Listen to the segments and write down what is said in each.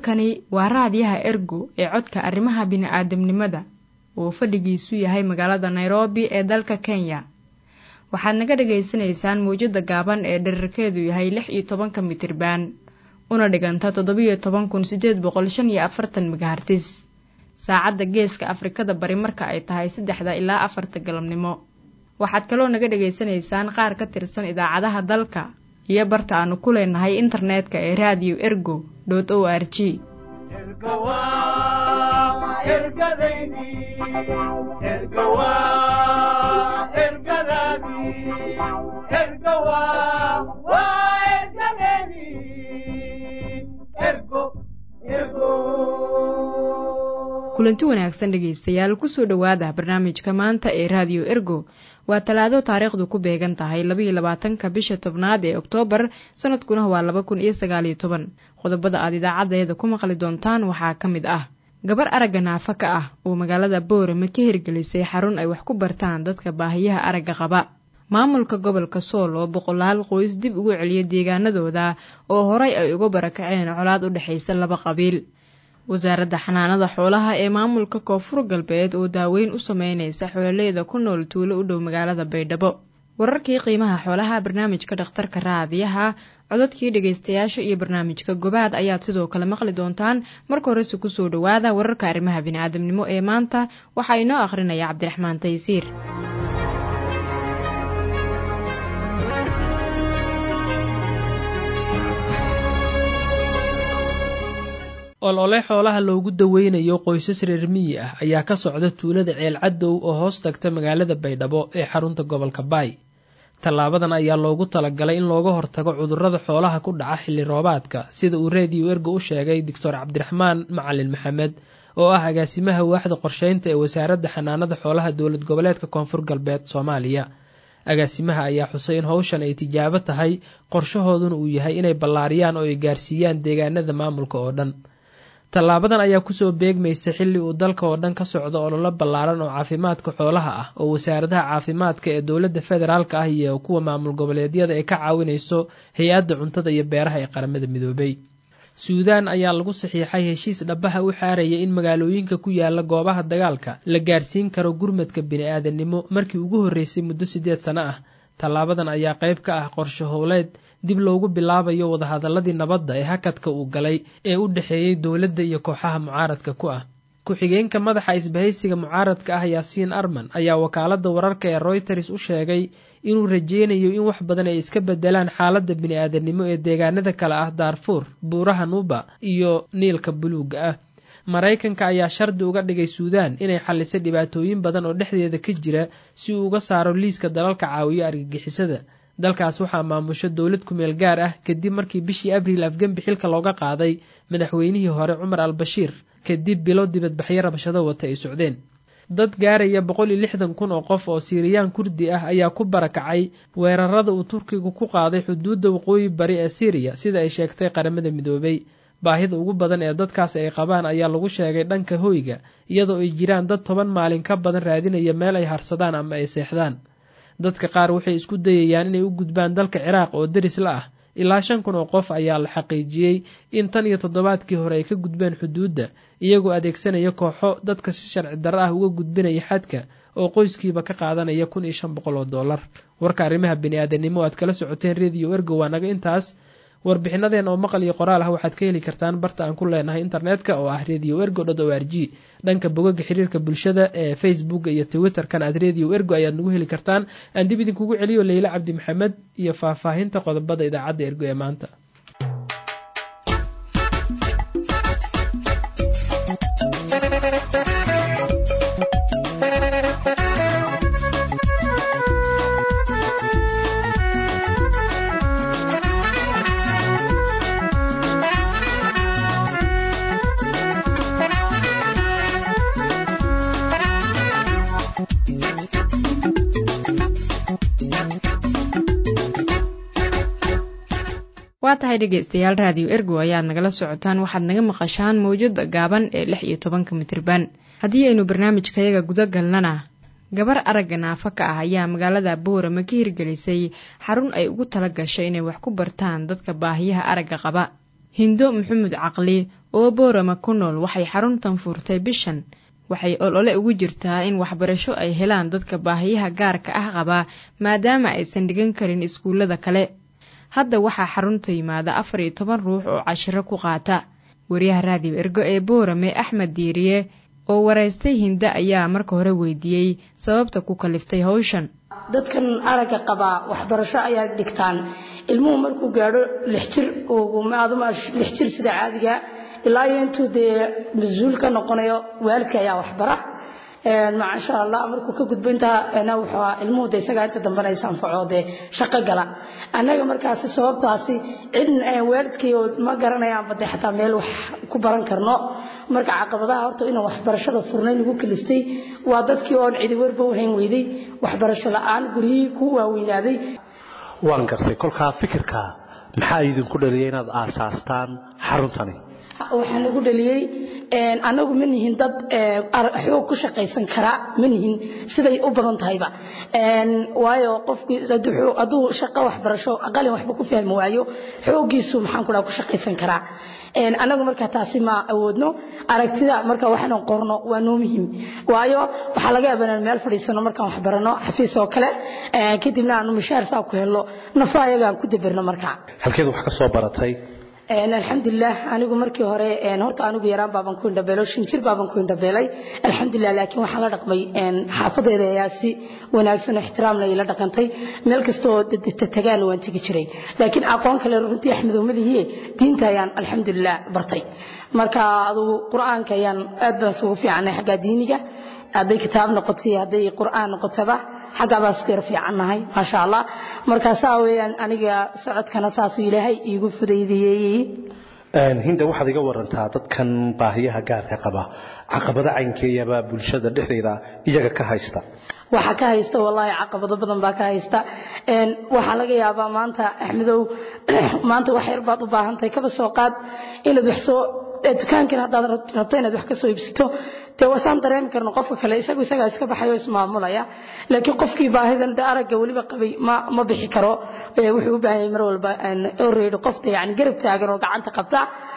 halkani waa raadiyaha ergo ee codka arrimaha bini'aadamnimada uu fadhigiisu yahay magaalada nairobi ee dalka kenya waxaad naga dhagaysanaysaan mawjadda gaaban ee dherarkeedu yahay lix iyo tobanka mitriban una dhiganta toddobiyo toban kun siddeed boqol shan iyo afartan megahartis saacadda geeska afrikada bari marka ay tahay saddexda ilaa afarta galabnimo waxaad kaloo naga dhagaysanaysaan qaar ka tirsan idaacadaha dalka iyo barta aanu ku leenahay internetka ee raadiyo ergo dot o r g kulanti wanaagsan dhegaystayaal kusoo dhowaada barnaamijka maanta ee raadiyo ergo waa talaado taariikhdu ku beegan tahay labaiyo labaatanka bisha tobnaad ee oktoobar sanadkuna waa laba kun iyo sagaaliyo toban qodobada aad idaacadeeda ku maqli doontaan waxaa ka mid ah gabar aragga naafa ka ah oo magaalada boorame ka hirgelisay xarun ay wax ku bartaan dadka baahiyaha aragga qaba maamulka gobolka sool oo boqolaal qoys dib ugu celiya deegaanadooda oo horay ay uga barakaceen colaad u dhexaysa laba qabiil wasaaradda xanaanada xoolaha ee maamulka koonfur galbeed oo daaweyn u sameynaysa xoololeyda ku nool tuulo u dhow magaalada baydhabo wararkii qiimaha xoolaha barnaamijka dhakhtarka raadiyaha codadkii dhegaystayaasha iyo barnaamijka gobaad ayaad sidoo kale maqli doontaan marka horese kusoo dhowaada wararka arrimaha bini'aadamnimo ee maanta waxaa inoo akhrinaya cabdiraxmaan taysiir olole xoolaha loogu daweynayo qoysas reer miyi ah ayaa ka socda tuulada ceel cadow oo hoos tagta magaalada baydhabo ee xarunta gobolka baay tallaabadan ayaa loogu talagalay in looga hortago cudurrada xoolaha ku dhaca xilli roobaadka sida uu reediyo ergo u sheegay doctor cabdiraxmaan macalin maxamed oo ah agaasimaha waaxda qorsheynta ee wasaaradda xanaanada xoolaha dowlad goboleedka koonfur galbeed soomaaliya agaasimaha ayaa xusay in howshan ay tijaabo tahay qorshahooduna uu yahay inay ballaariyaan oo ay gaarsiiyaan deegaanada maamulka oo dhan tallaabadan ayaa kusoo beegmaysa xilli uu dalka oo dhan ka socdo ololo ballaaran oo caafimaadka xoolaha ah oo wasaaradaha caafimaadka ee dowladda federaalka ah iyo kuwa maamul goboleedyada ay ka caawinayso hay-adda cuntada iyo beeraha ee qaramada midoobay suudaan ayaa lagu saxiixay heshiis dhabaha u xaaraya in magaalooyinka ku yaala goobaha dagaalka la gaarsiin karo gurmadka bini-aadanimo markii ugu horreysay muddo siddeed sano ah tallaabadan ayaa qayb ka ah qorshe howleed dib loogu bilaabayo wadahadaladii nabadda ee hakadka uu galay ee u dhexeeyey dowladda iyo kooxaha mucaaradka ku ah ku-xigeenka madaxa isbahaysiga mucaaradka ah yaasiin arman ayaa wakaaladda wararka ee royters u sheegay inuu rajeynayo in wax badan ay iska bedelaan xaaladda bini-aadanimo ee deegaanada kale ah daarfuur buuraha nuuba iyo niilka buluugga ah maraykanka ayaa shardi uga dhigay suudaan inay xalliso dhibaatooyin badan oo dhexdeeda ka jira si uu uga saaro liiska dalalka caawiyo argagixisada dalkaas waxaa maamusho dowlad kumeel gaar ah kadib markii bishii abriil afgembi xilka looga qaaday madaxweynihii hore cumar al bashiir kadib bilo dibadbaxyo rabashado wata ay socdeen dad gaaraya boqol iyo lixdan kun oo qof oo siiriyaan kurdi ah ayaa ku barakacay weerarada uu turkigu ku qaaday xuduudda waqooyi bari ee siiriya sida ay sheegtay qaramada midoobay baahida ugu badan ee dadkaas ay qabaan ayaa lagu sheegay dhanka hoyga iyadoo ay jiraan dad toban maalin ka badan raadinaya meel ay harsadaan ama ay seexdaan dadka qaar waxay isku dayayaan inay u gudbaan dalka ciraaq oo deris la ah ilaa shan kun oo qof ayaa la xaqiijiyey in tan iyo toddobaadkii hore ay ka gudbeen xuduudda iyagoo adeegsanaya kooxo dadka si sharci darro ah uga gudbinaya xadka oo qoyskiiba ka qaadanaya kun iyo shan boqol oo dollar warka arrimaha bini-aadanimo aad kala socoteen rediyo ergo waa naga intaas warbixinadeen oo maqal iyo qoraal ah waxaad ka heli kartaan barta aan ku leenahay internetka oo ah radio ergo dot o r g dhanka bogaga xiriirka bulshada ee facebooka iyo twitterkan aad radio ergo ayaad nagu heli kartaan aan dib idinkugu celiyo leyla cabdi maxamed iyo faahfaahinta qodobada idaacadda ergo ee maanta waa tahay dhegeystayaal raadiyo ergo ayaad nagala socotaan waxaad naga maqashaan mawjada gaaban ee lix iyo tobanka mitirban haddii aynu barnaamijkayaga guda galnana gabar aragga naafo ka ah ayaa magaalada boorama ka hirgelisay xarun ay ugu tala gashay inay wax ku bartaan dadka baahiyaha aragga qaba hindo maxamed caqli oo boorama ku nool waxay xaruntan furtay bishan waxay olole ugu jirtaa in waxbarasho ay helaan dadka baahiyaha gaarka ah qabaa maadaama aysan dhigan karin iskuullada kale hadda waxaa xarunta yimaada afar iyo toban ruux oo cashiro ku qaata wariyaha raadiyo ergo ee boorame axmed diiriye oo waraystay hinde ayaa marka hore weydiiyey sababta ku kaliftay hawshan dadkan aragga qabaa waxbarasho ayaa dhigtaan ilmuhu markuu gaadho lix jir aduma lix jir sida caadiga ilaa iyo intuu dee mas-uul ka noqonayo waalidka ayaa waxbara maasha allah markuu ka gudbo intaa wuxuu ilmuhu de isagaa inta dambena is anfaco dee shaqo gala annaga markaasi sababtaasi cid waalidkay ma garanayaanba de xataa meel wax ku baran karno marka caqabadaha horta inaan waxbarashada furnay nagu kaliftay waa dadkii oon cidi warba u hayn weyday waxbarasho la-aan guryihii ku waaweynaaday waan gartay kolkaa fikirka maxaa idinku dhaliyay inaad aasaastaan xaruntani waxaa nagu dhaliyey anagu ma nihin dad xoog ku shaqaysan kara ma nihin siday u badan tahayba waayo qofkii hadduu shaqo waxbarasho qalin waxba ku fahmi waayo xooggiisu maxaan ku dhaha ku shaqaysan karaa anagu markaa taasi ma awoodno aragtida marka waxaan qorno waa noo muhiim waayo waxaa laga yaabaa inaan meel fadhiisano markaan wax barano xafiis oo kale kadibna aanu mishaar saa ku helno nafa ayagaan ku dabirno markaa halkeed wax ka soo baratay alxamdulilah anigu markii hore horta anigu yaraan baaban ku indhabeelo shan jir baaban ku indhabeelay alxamdulilah laakiin waxaan la dhaqmay xaafadeeda ayaa si wanaagsan oo ixtiraamna ila dhaqantay meel kastoo tagaana waan tegi jiray laakiin aqoon kale runtii axmedowmadihiie diinta ayaan alxamdulilah bartay marka adugu qur-aanka ayaan aad baan isugu fiicanay xaggaa diiniga hadday kitaab noqotay hadday qur'aan noqotaba xaggaa baan isku yar fiicannahay maasha allah marka saa weeyaan aniga socodkana saasuu ilaahay iigu fudaydiyey hinda waxaad iga warantaa dadkan baahiyaha gaarka qaba caqabado caynkeeyaba bulshada dhexdeeda iyaga ka haysta waxaa ka haysta wallaahi caqabado badan baa ka haysta waxaa laga yaabaa maanta axmedow maanta wax yar baad u baahantahay kaba soo qaad inaad wax soo dukaankan haddaad rabto inaad wax ka soo iibsato dee wasaan dareemi karno qofka kale isagu isagaa iska baxayo ismaamulaya laakiin qofkii baahidan de aragga weliba qabay ma ma bixi karo wuxuu u baahan yahay mar walba oreydho qofta yani garab taagan oo gacanta qabta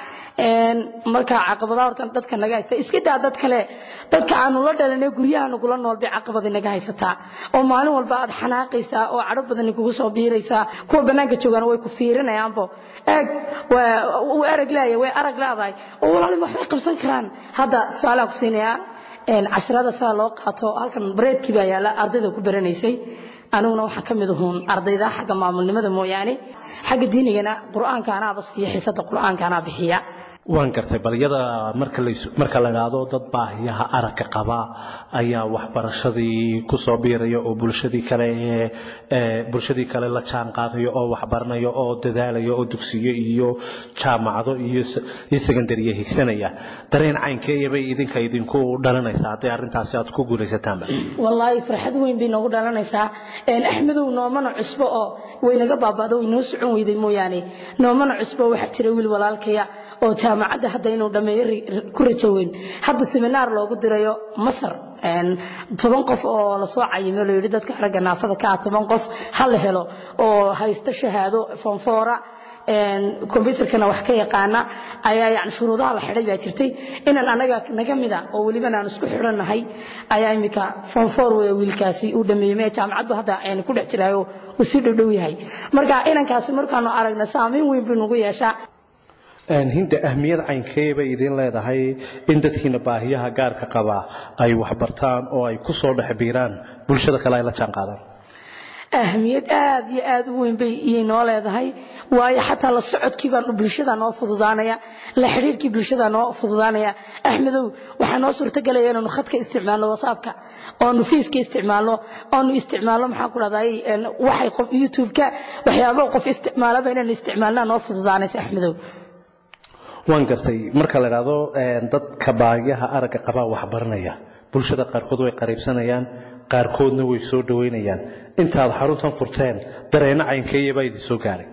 marka caqabadaha horta dadka naga haysta iska daa dad kale dadka aanu la dhalanay guryaha nagula nool bay caqabadi naga haysataa oo maalin walba aad xanaaqaysaa oo cadho badan kugu soo biiraysaa kuwa bannaanka joogaana way ku fiirinayaanbo eeg uu erag leeyahay way arag leedahay oo walaalin waxbay qabsan karaan hadda su-aalaan ku siinayaa casharada sidaa loo qaato halkan bareedkii baa yaala ardayda ku baranaysay aniguna waxaa ka mid ahuun ardayda xagga maamulnimada mooyaane xagga diinigana qur'aanka anaaba siiya xiisada qur'aanka anaa bixiya waan gartay bal iyada marka la idhaahdo dad baahiyaha aragga qaba ayaa waxbarashadii ku soo biiraya oo bulshadii kale bulshadii kale la jaan qaadaya oo waxbaranaya oo dadaalaya oo dugsiyo iyo jaamacado iyo secondariya higsanaya dareen caynkeeyabay idinka idinku dhalanaysaa hadday arrintaasi aad ku guulaysataanba wallaahi farxad weyn bay noogu dhalanaysaa axmedow noomana cusbo oo waynaga baaba'do way noo socon weyday mooyaane noomana cusbo waxaa jira wiil walaalkaya oo jaamacadda hadda inuu dhammeeyo ku rajo weyn hadda seminaar loogu dirayo masar toban qof oo lasoo cayimo la yidhi dadka aragga naafada ka ah toban qof ha la helo oo haysta shahaado fonfoora kombyutarkana wax ka yaqaana ayaa yani shuruudaha la xidhay baa jirtay inaan anaga naga mida oo welibana aan isku xidhannahay ayaa imika fonfor wey wiilkaasi uu dhameeyey mee jaamacaddu hadda ku dhex jiraayo uu sii dhowdhow yahay marka inankaasi markaanu aragna saamayn weyn buu nagu yeeshaa hinda ahmiyad caynkee bay idin leedahay in dadkiina baahiyaha gaarka qaba ay waxbartaan oo ay ku soo dhex biiraan bulshada kale ay la jaan qaadaan ahmiyad aad iyo aad u weyn bay iyay noo leedahay waayo xataa la socodkii baan bulshada noo fududaanaya la xidhiirkii bulshada noo fududaanaya axmedow waxaa noo suurtagelaya inaanu khadka isticmaalno whatsappka oonu fiiska isticmaalno oonu isticmaalno maxaan ku dhahday waxay qof youtube-ka waxyaabo qof isticmaalaba inaan isticmaalnaa noo fududaanaysa axmedow waan gartay marka la idhaahdo dadka baahiyaha aragga qabaa waxbaranaya bulshada qaarkood way qariibsanayaan qaarkoodna way soo dhoweynayaan intaad xaruntan furteen dareenno caynkeeya baa idin soo gaaray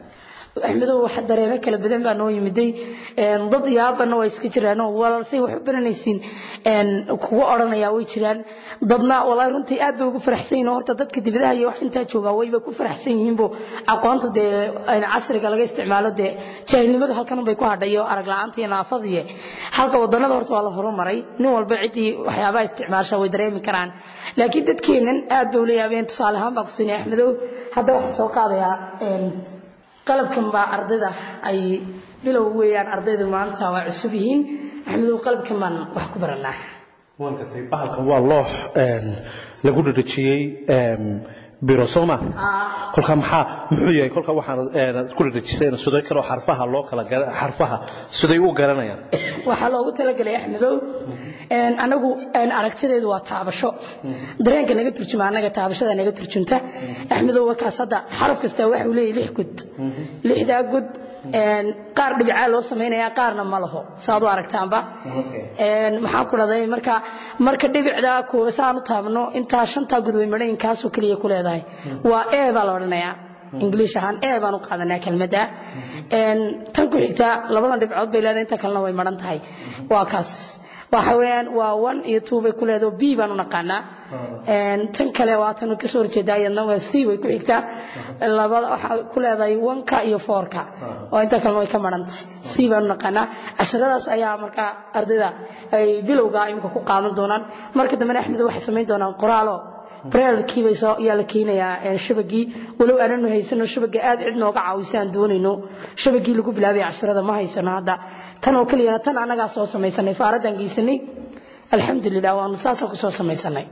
axmedow wax dareero kala badan baa noo yimiday dad yaabana waa iska jiraan walaalsay wax u baranaysiin kugu odhanaya way jiraan dadna walaahi runtii aad bay ugu faraxsan yihiin horta dadka dibadaha iyo wax intaa joogaa wayba ku faraxsan yihiinbo aqoonta dee casriga laga isticmaalo dee jaahilnimadu halkan bay ku hadhayo arag la-aanta iyo naafadiye halka wadanada horta waa la horumaray nin walba ciddii waxyaabaha isticmaasha way dareemi karaan laakiin dadkeennan aad bay ula yaabeen tusaale ahaan baa ku siinaya axmedow hadda waxaan soo qaadayaa qalabkan baa ardayda ay bilow weeyaan ardaydu maanta waa cusub yihiin axmedow qalabkan baan wax ku baranaa bahalkan waa loox lagu dhadhajiyey biro sooma kolka maxaa muxuu yahay kolka waxaan ku dhadhajisayna siday kaloo xarfaha loo kala xarfaha siday u garanayaan waxaa loogu talagalay axmedow anagu aragtideedu waa taabasho dareenka naga turjuma anaga taabashada naga turjunta axmedow wakaas hadda xaraf kasta waxa uu leeyahay lix gud lixdaa gud qaar dhibicaa loo samaynaya qaarna ma laho saad u aragtaanba maxaan ku dhaday marka marka dhibicda kuwa saan u taabno intaa shantaa gud way madhayn kaasoo keliya ku leedahay waa e baa la odhanayaa ingiliish ahaan e baan u qaadanaa kelmadda tan ku xigta labadan dhibcood bay leedahay inta kalena way madhan tahay waa kaas waxa weeyaan waa one iyo two bay ku leedahay b baan u naqaanaa tan kale waa tan kasoo horjeedaa iyadna waa c way ku xigtaa labada waxaa ku leedahay one-ka iyo four-ka oo inta kalena way ka marantay c baan u naqaanaa casharadaas ayaa markaa ardayda ay bilowga imika ku qaadan doonaan marka dambena axmed waxay samayn doonaan qoraalo brelkiibay soo yaa la keenayaa shabagii walow aananu haysano shabaga aad cid nooga caawisa aan doonayno shabagii lagu bilaabaya casharada ma haysano hadda tan oo keliyana tan annagaa soo samaysanay faaraddaan geysanay alxamdulilah waanu saasaan ku soo samaysanay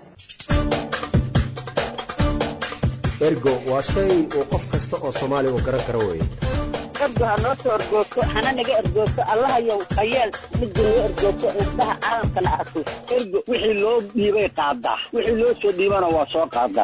ergo waa shay uu qof kasta oo soomaaliya uu garan karo weeye ergo ha noo soo ergoogto hana naga ergoogto allahayow hayeel midda noo ergoogto indhaha caalamkana arko ergo wixii loo dhiibay qaadaa wixii loo soo dhiibana waa soo qaadaa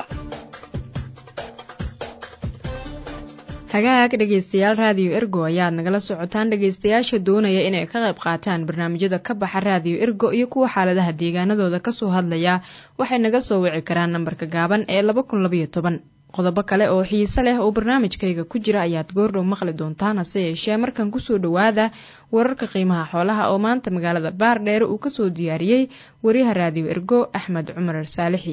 hagaag dhegaystayaal raadiyo ergo ayaad nagala socotaan dhegaystayaasha doonaya inay ka qayb qaataan barnaamijyada ka baxa raadiyo ergo iyo kuwa xaaladaha deegaanadooda kasoo hadlaya waxay naga soo wici karaan nambarka gaaban ee laba kun labaiyo toban qodobo kale oo xiise leh oo barnaamijkayga ku jira ayaad goordhow maqli doontaan hase yeeshee markan kusoo dhowaada wararka qiimaha xoolaha oo maanta magaalada baardheere uu kasoo diyaariyey wariyaha raadiyo ergo axmed cumar saalixi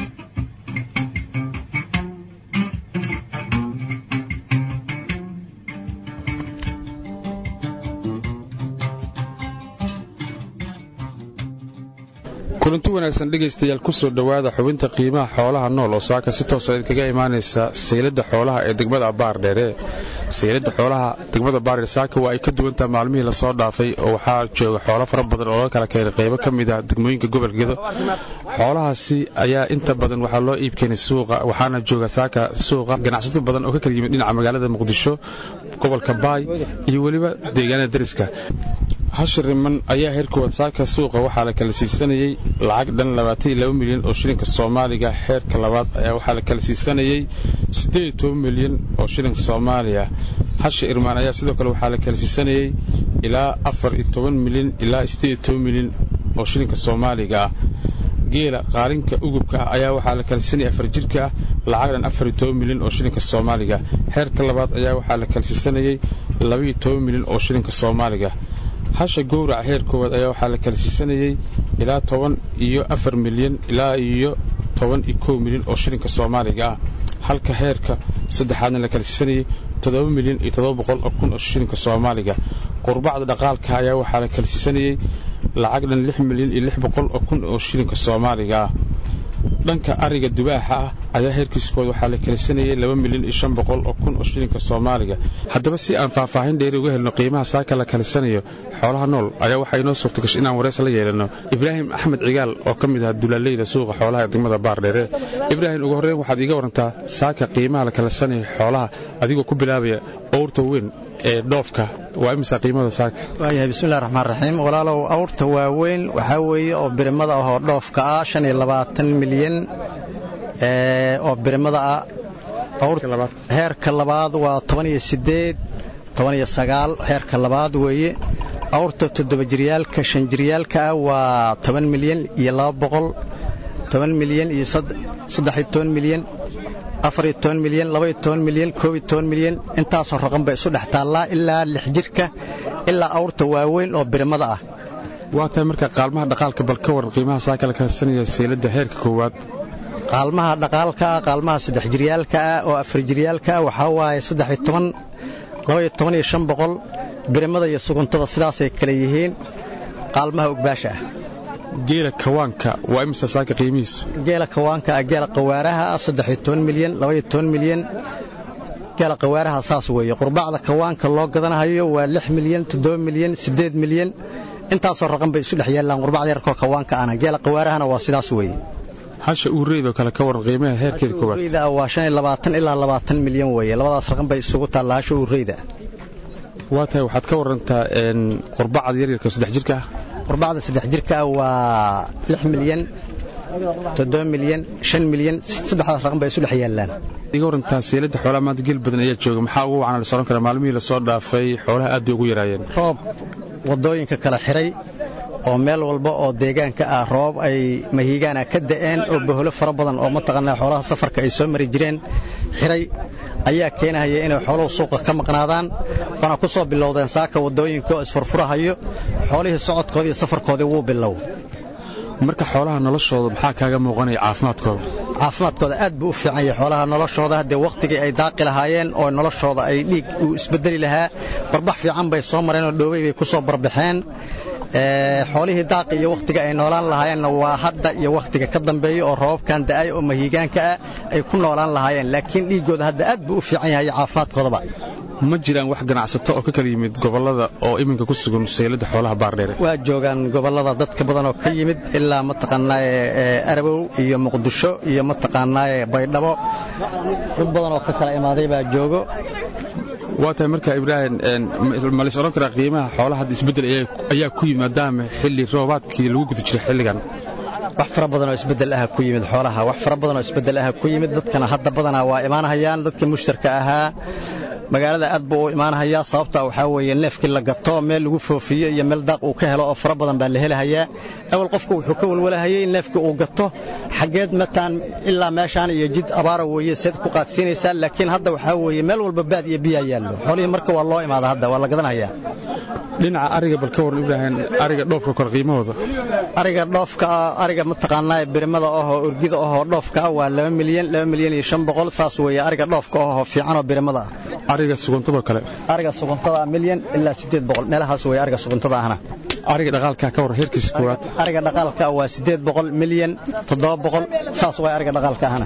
kulanti wanaagsan dhegaystayaal kusoo dhowaada xubinta qiimaha xoolaha nool oo saaka si toosa idinkaga imaanaysa sayladda xoolaha ee degmada baardheere sayladda xoolaha degmada baardheer saaka waa ay ka duwantaha maalmihii lasoo dhaafay oo waxaa jooga xoolo fara badan oo laga kala keenay qaybo ka mid ah degmooyinka gobolka gedo xoolahaasi ayaa inta badan waxaa loo iib keenay suuqa waxaana jooga saaka suuqa ganacsato badan oo ka kala yimid dhinaca magaalada muqdisho gobolka baay iyo weliba deegaanada dariska hashir riman ayaa heerkooda saaka suuqa waxaa la kala siisanayey lacag dhan milyan oo shilinka soomaaliga heerka labaad ayaa waxaa la kala siisanayey milyan oo shilinka soomaaliya hasha irmaan ayaa sidoo kale waxaa la kala siisanayey ilaa milyan ilaa milyan oo shilinka soomaaliga ah geela qaalinka ugubka ah ayaa waxaa la kala siisanayay afar jirka ah lacag dhan milyan oo shilinka soomaaliga heerka labaad ayaa waxaa la kala siisanayey milyan oo shilinka soomaaliga hasha gowraca heer koowaad ayaa waxaa la kala siisanayey ilaa toban iyo afar milyan ilaa iyo toban iyo kow milyan oo shilinka soomaaliga ah halka heerka saddexaadna la kala siisanayey toddoba milyan iyo toddoba boqol oo kun oo shilinka soomaaliga qurbacda dhaqaalka ayaa waxaa la kala siisanayey lacag dhan lix milyan iyo lix boqol oo kun oo shilinka soomaaliga ah dhanka ariga dubaaxa ah ayaa heerkiiskood waxaa la kalisanayay laba milyan iyo shan boqol oo kun oo shilinka soomaaliga haddaba si aan faahfaahin dheeri uga helno qiimaha saaka la kalisanayo xoolaha nool ayaa waxaa inoo suurta gashay inaan wareys la yeelanno ibraahim axmed cigaal oo ka mid ah dulaaleyda suuqa xoolaha ee degmada baardheere ibraahim ugu horreyn waxaad iiga warantaa saaka qiimaha la kalisanayo xoolaha adigoo ku bilaabaya owrta weyn ee dhoofka waa imisa qiimada saaka waayahay bismillahi raxmaan raxiim walaalow awrta waaweyn waxaa weeye oo birimada ahoo dhoofka ah shan iyo labaatan milyan oo birimada ah heerka labaad waa toban iyo sideed toban iyo sagaal heerka labaad weeye awrta toddoba jiryaalka shan jiryaalka ah waa toban milyan iyo laba boqol toban milyan iyo saddex iyo toban milyan afariyo toban milyan labaiyo toban milyan koobiyo toban milyan intaasoo raqan bay isu dhex taallaa ilaa lix jirka ilaa awrta waaweyn oo birimada ah waa tahay marka qaalmaha dhaqaalka bal ka waran qiimaha saaka la kasanaya seylada heerka koowaad qaalmaha dhaqaalka ah qaalmaha saddex jiryaalka ah oo afar jiryaalka ah waxaa waaye saddexiyo toban labaiyo toban iyo shan boqol birimada iyo suguntada sidaasay kale yihiin qaalmaha ogbaasha ah geela kawaanka waa imisa saaka qiimihiisu geela kawaanka ah geela qawaaraha ah saddexiyo toban milyan labaiyo toban milyan geela qawaaraha saas weeye qurbacda kawaanka loo gadanahayo waa lix milyan toddoba milyan siddeed milyan intaasoo raqan bay isu dhex yaallaan qurbacda yarkoo kawaanka ana geela qawaarahana waa sidaas weeye hasha uureydoo kale ka waran qiimaha heerkeeda koowaad uureyda waa shan iyo labaatan ilaa labaatan milyan weeye labadaas raqan bay isugu taallaa hasha uureyda waa tahay waxaad ka warantaa qurbacda yaryarka saddex jirka ah qurbacda saddex jirka ah waa lix milyan toddoba milyan shan milyan saddexdaas raqan bay isu dhex yaallaan iga warantaa seelada xoolaha maanta geel badan ayaa jooga maxaa ugu wacan la soran karaa maalmihii lasoo dhaafay xoolaha aad bay ugu yaraayeen roob waddooyinka kala xiray oo meel walba oo deegaanka ah roob ay mahiigaana ka da'een oo boholo fara badan oo mataqaanaa xoolaha safarka ay soo mari jireen xiray ayaa keenahaya inay xooluhu suuqa ka maqnaadaan waana ku soo bilowdeen saaka waddooyinka oo isfurfurahayo xoolihii socodkoodii iyo safarkoodii wuu bilow marka xoolaha noloshooda maxaa kaaga muuqanaya caafimaadkooda caafimaadkooda aad buu u fiican yahay xoolaha noloshooda haddee wakhtigii ay daaqi lahaayeen oo noloshooda ay dhiig uu isbedeli lahaa barbax fiican bay soo mareen oo dhoobey bay ku soo barbaxeen xoolihii daaqi iyo wakhtiga ay noolaan lahaayeenna waa hadda iyo wakhtiga ka dambeeya oo roobabkan da'ay oo mahiigaanka ah ay ku noolaan lahaayeen laakiin dhiiggooda hadda aad buu u fiican yahay caafimaadkoodaba ma jiraan wax ganacsato oo ka kala yimid gobollada oo iminka ku sugan seylada xoolaha baardheere waa joogaan gobollada dadka badan oo ka yimid ilaa mataqaanaaye arabow iyo muqdisho iyo mataqaanaaye baydhabo dad badan oo ka kala imaaday baa joogo waa tahay marka ibraahim ma lays odhan karaa qiimaha xoolaha hadda isbeddel ayaa ku yimid maadaama xilli roobaadkii lagu guda jiray xilligan wax fara badan oo isbeddel ah ku yimid xoolaha wax fara badan oo isbeddel ah ku yimid dadkana hadda badanaa waa imaanhayaan dadkii mushtarka ahaa magaalada aad buu u imaanhayaa sababta waxaa weeye neefkii la gato meel lagu foofiyo iyo meel daaq uu ka helo oo fara badan baa la helahayaa awal qofku wuxuu ka walwalahayay neefkii uu gato xaggeed mataan ilaa meeshaan iyo jid abaara weeye seed ku qaadsiinaysaa laakiin hadda waxaa weeye meel walba baad iyo biyaa yaallo xoolihii marka waa loo imaada hadda waa la gadanhayaa dhinaca ariga bal ka waran ibraahim ariga dhoofka kor qiimahooda ariga dhoofka ariga mataqaanaa birimada ahoo urgida ahoo dhoofka ah waa laba milyan laba milyan iyo shan boqol saas weeye ariga dhoofka ahoo fiican oo birimada ah ariga suguntadoo kale ariga suguntada milyan ilaa siddeed boqol meelahaas weeye ariga suguntada ahna ariga dhaqaalka ka waran heerkiisa koowaad ariga dhaqaalka waa siddeed boqol milyan toddoba boqol saas waay ariga dhaqaalka ahna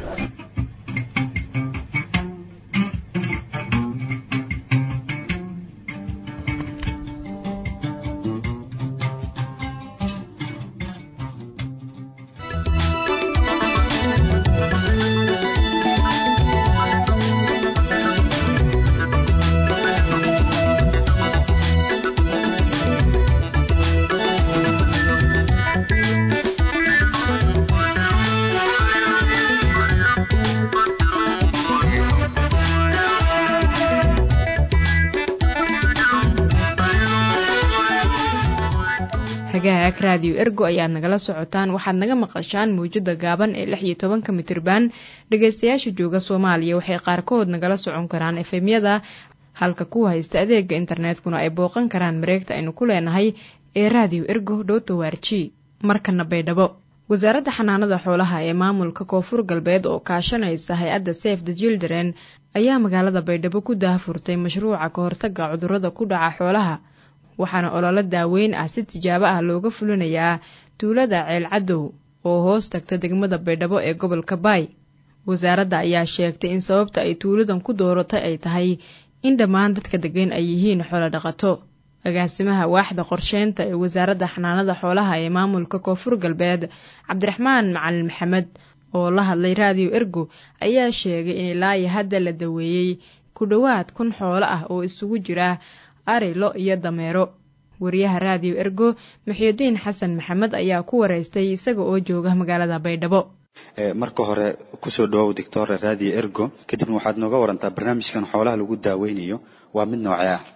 hagaag raadiyo ergo ayaad nagala socotaan waxaad naga maqashaan mawjada gaaban ee lix iyo tobanka mitirban dhegeystayaasha jooga soomaaliya waxay qaarkood nagala socon karaan efemyada halka kuwa haysta adeega internetkuna ay booqan karaan mareegta aynu ku leenahay ee raadiyo ergo dhowtawaarji markana baydhabo wasaaradda xanaanada xoolaha ee maamulka koonfur galbeed oo kaashanaysa hay-adda safe the children ayaa magaalada baydhabo ku daahfurtay mashruuca ka hortaga cudurrada ku dhaca xoolaha waxaana ololo daaweyn ah si tijaabo ah looga fulinayaa tuulada ceelcadow oo hoos tagta degmada baydhabo ee gobolka baay wasaaradda ayaa sheegtay in sababta ay tuuladan ku dooratay ay tahay in dhammaan dadka degan ay yihiin xoolo dhaqato agaasimaha waaxda qorsheynta ee wasaaradda xanaanada xoolaha ee maamulka koonfur galbeed cabdiraxmaan macalin maxamed oo la hadlay raadiyo ergo ayaa sheegay in ilaayo hadda la daweeyey ku dhowaad kun xoolo ah oo isugu jira ari lo iyo dameero wariyaha raadiyo ergo muxyidiin xasan maxamed ayaa ku wareystay isaga oo jooga magaalada baydhabo marka hore kusoo dhawow doctor raadiyo ergo kadibna waxaad nooga warantaa barnaamijkan xoolaha lagu daaweynayo waa mid noocee ah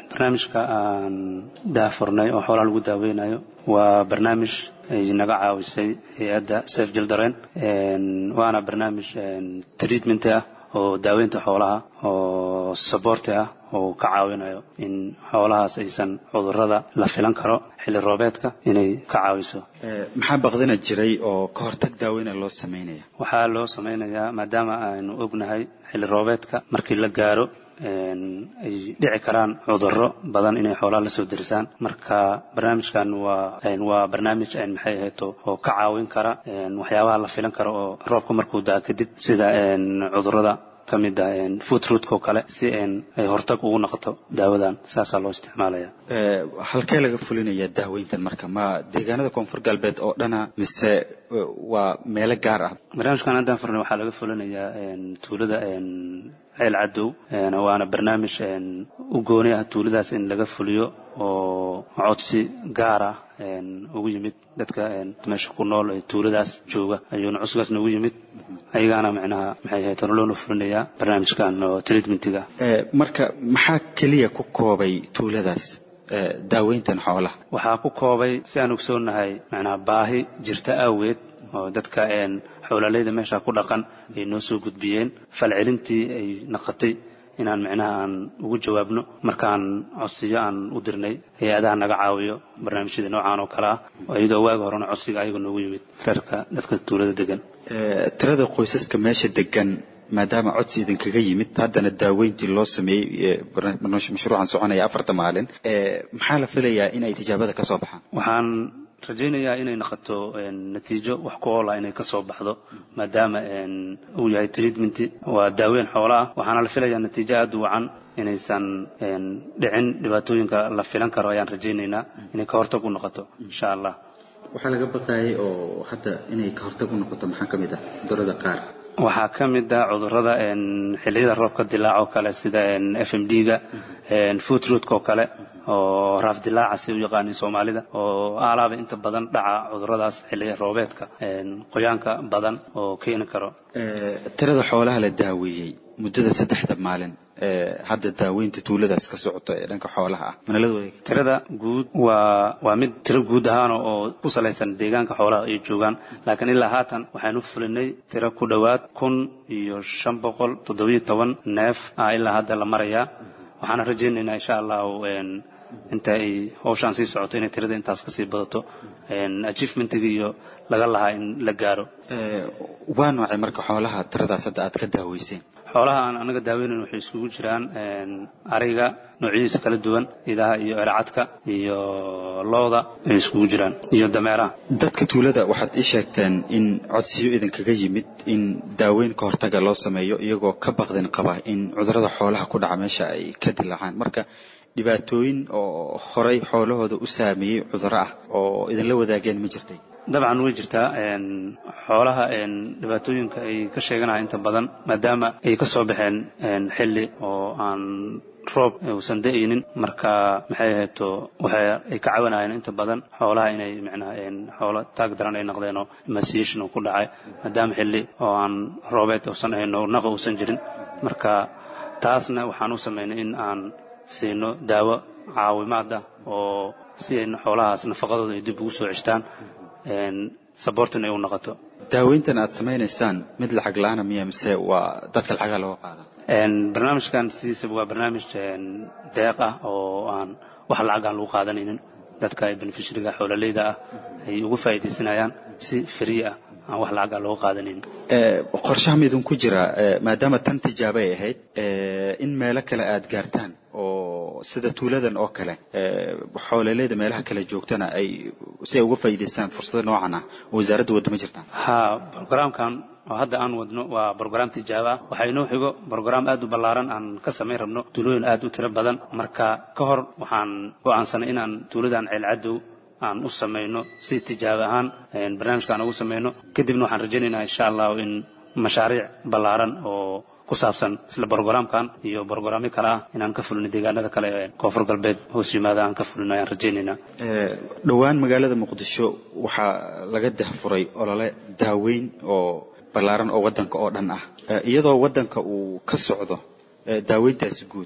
barnaamijka aan daafurnay oo xoolaha lagu daaweynayo waa barnaamij ay naga caawisay hay-adda safe jildaren waana barnaamij treatment ah oo daaweynta xoolaha oo saboorti ah oo ka caawinayo in xoolahaas aysan cudurrada la filan karo xilli roobeedka inay ka caawiso maxaa baqdina jiray oo ka hortag daaweyna loo samaynaya waxaa loo samaynayaa maadaama aynu ognahay xilli roobeedka markii la gaaro ay dhici karaan cudurro badan inay xoolaha la soo derisaan marka barnaamijkan waa waa barnaamij maxay ahayto oo ka caawin kara waxyaabaha la filan karo oo roobka markuu daa kadib sida cudurrada ka mid ah food rootko kale si ay hortag ugu noqoto daawadan saasaa loo isticmaalaya halkee laga fulinaya daaweyntan marka ma deegaanada koonfur galbeed oo dhana mise waa meelo gaar ah barnaamijkan haddaan furnay waxaa laga fulinayaa tuulada ceel cadow waana barnaamij u gooni ah tuuladaas in laga fuliyo oo codsi gaar ah ugu yimid dadka meesha ku nool ee tuuladaas jooga ayuuna codsigaas noogu yimid ayagaana macnaha maxay ahayd loona fulinayaa barnaamijkan oo treatmentiga marka maxaa keliya ku koobay tuuladaas daaweyntan xoolaha waxaa ku koobay si aan ogsoonahay macnaha baahi jirta awgeed oo dadka xoolaaleyda meesha ku dhaqan ay noo soo gudbiyeen falcelintii ay naqatay inaan micnaha aan ugu jawaabno markaan codsiyo aan u dirnay hay-adaha naga caawiyo barnaamijyada noocaan oo kale ah iyadoo waagi horena codsiga ayaga noogu yimid reerka dadka tuulada degan tirada qoysaska meesha degan maadaama codsi idinkaga yimid haddana daaweyntii loo sameeyey mashruucan soconaya afarta maalin maxaa la filayaa in ay tijaabada ka soo baxaan waxaan rajaynayaa inay noqoto natiijo wax ku oola inay ka soo baxdo maadaama uu yahay treatment waa daaweyn xoola ah waxaana la filayaa natiijo aada u wacan inaysan dhicin dhibaatooyinka la filan karo ayaan rajaynaynaa inay ka hortag u noqoto insha allah waxaa laga baqayay oo hadda inay ka hortag u noqoto maxaa ka mid ah cudurada qaar waxaa ka mid ah cudurrada xilliyada roobka dilaac oo kale sida f m d-ga food rootk oo kale oo raaf dilaaca si u yaqaanin soomaalida oo aalaaba inta badan dhaca cudurradaas xilliga roobeedka qoyaanka badan oo keeni karo tirada xoolaha la daaweeyey muddada saddexda maalin hadda daaweynta tuuladaas ka socoto ee dhanka xoolaha ah mana la wadaagi tirada guud waa waa mid tiro guud ahaan oo ku salaysan deegaanka xoolaha ay joogaan laakiin ilaa haatan waxaanu fulinay tiro ku dhowaad kun iyo shan boqol toddobiyo toban neef ah ilaa hadda la marayaa waxaana rajaynaynaa insha allahu inta ay hawshaan sii socoto inay tirada intaas kasii badato achievementiga iyo laga lahaa in la gaaro waa noocay marka xoolaha tiradaas hadda aad ka daaweyseen xoolaha aan anaga daaweynayn waxay isugu jiraan ariga noocyadiisa kala duwan idaha iyo eracadka iyo looda ay isugu jiraan iyo dameeraha dadka tuulada waxaad ii sheegteen in codsiyo idinkaga yimid in daaweyn ka hortaga loo sameeyo iyagoo ka baqdin qaba in cudurada xoolaha ku dhaca meesha ay ka dilaacaan marka dhibaatooyin oo horay xoolahooda u saameeyey cudurro ah oo idinla wadaageen ma jirtay dabcan way jirtaa xoolaha dhibaatooyinka ay ka sheeganaha inta badan maadaama ay ka soo baxeen xilli oo aan roob uusan da'aynin marka maxay ahayto waxa ay ka caawinayeen inta badan xoolaha inay micnaha xoolo taag daran ay noqdeen oo emaciation uu ku dhacay maadaama xilli oo aan roobeed uusan ahayn oo naqa uusan jirin marka taasna waxaan u samaynay in aan siino daawo caawimaad ah oo si ay xoolahaas nafaqadooda ay dib ugu soo ceshtaan saboortin ay u noqoto daaweyntan aad samaynaysaan mid lacag la-aana miya mise waa dadka lacagaa looga qaada barnaamijkan sidiisaba waa barnaamij deeq ah oo aan wax lacag aan lagu qaadanaynin dadka beneficiaryga xoololeyda ah ay uga faa'iidaysanayaan si free ah aan wax lacag aan looga qaadanaynin qorshaha ma idinku jira maadaama tan tijaabo ay ahayd in meelo kale aad gaartaan oo sida tuuladan oo kale xoololeyda meelaha kale joogtana ay si ay uga faa'iidaystaan fursado noocan ah wasaaradda wadda ma jirtaan ha programkan oo hadda aan wadno waa brogram tijaabo ah waxaa inoo xigo brogram aad u ballaaran aan ka samayn rabno tuulooyin aad u tiro badan marka ka hor waxaan go'aansanay inaan tuuladan ceelcadow aan u samayno si tijaabo ahaan barnaamijka aan ugu samayno kadibna waxaan rajaynaynaa insha allahu in mashaariic ballaaran oo ku saabsan isla brogramkan iyo brogramyo kale ah inaan ka fulino deegaanada kale ee koonfur galbeed hoos yimaada aan ka fulino ayaan rajaynaynaa dhowaan magaalada muqdisho waxaa laga dahfuray olole daaweyn oo ballaaran oo waddanka oo dhan ah iyadoo waddanka uu ka socdo daaweyntaasi guud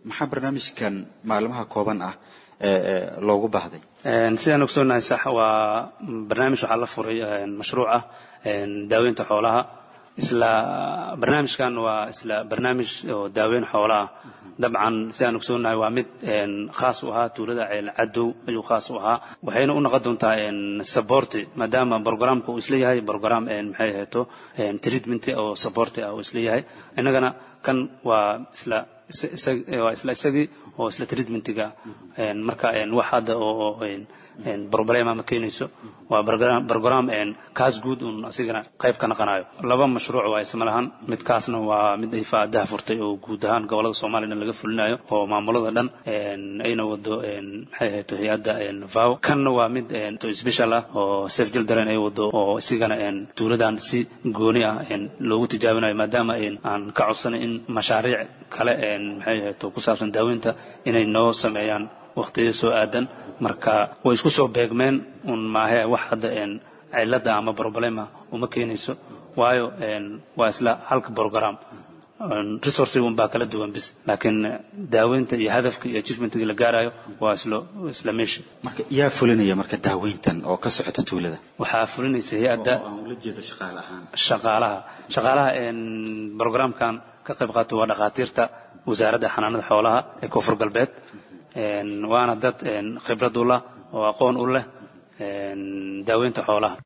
maxaa barnaamijkan maalmaha kooban ah loogu baahday sidaan ogsoonahay sax waa barnaamij waxaa la furay mashruuc ah daaweynta xoolaha isla barnaamijkan waa isla barnaamij oo daaweyn xoola ah dabcan sidaan ogsoonahay waa mid khaas u ahaa tuulada ceel cadow ayuu khaas u ahaa waxayna u noqon doontaa saborti maadaama programka uu isla yahay program maxay ahayto treatment oo saborti ah uu isla yahay innagana kan waa isla waa isla isagii oo isla treatmentiga marka wax hadda oo problema ma keenayso waa program kaas guud un asigana qayb ka naqanayo laba mashruuc waa isma lahan midkaasna waa mid ay faadaha furtay oo guud ahaan gobolada soomaaliya dhan laga fulinayo oo maamulada dhan ayna wado maxay ahayto hay-adda vow kanna waa mid special ah oo safe children ay wado oo isigana tuuladan si gooni ah loogu tijaabinayo maadaama aan ka codsanay in mashaariic kale maxay ahayto ku saabsan daaweynta inay noo sameeyaan waqtiyo soo aadan marka way isku soo beegmeen un maahe wax hadda cilada ama problema uma keenayso waayo waa isla halka program resource un baa kala duwan bis laakiin daaweynta iyo hadafka iyo achievementiga la gaarayo waa isla isla meesha marka yaa fulinaya marka daaweyntan oo ka socota tuulada waxaa fulinaysa hay-adda shaqaalaha shaqaalaha programkan ka qayb qaata waa dhakhaatiirta wasaaradda xanaanada xoolaha ee koonfur galbeed waana dad khibrad u lah oo aqoon u leh daaweynta xoolaha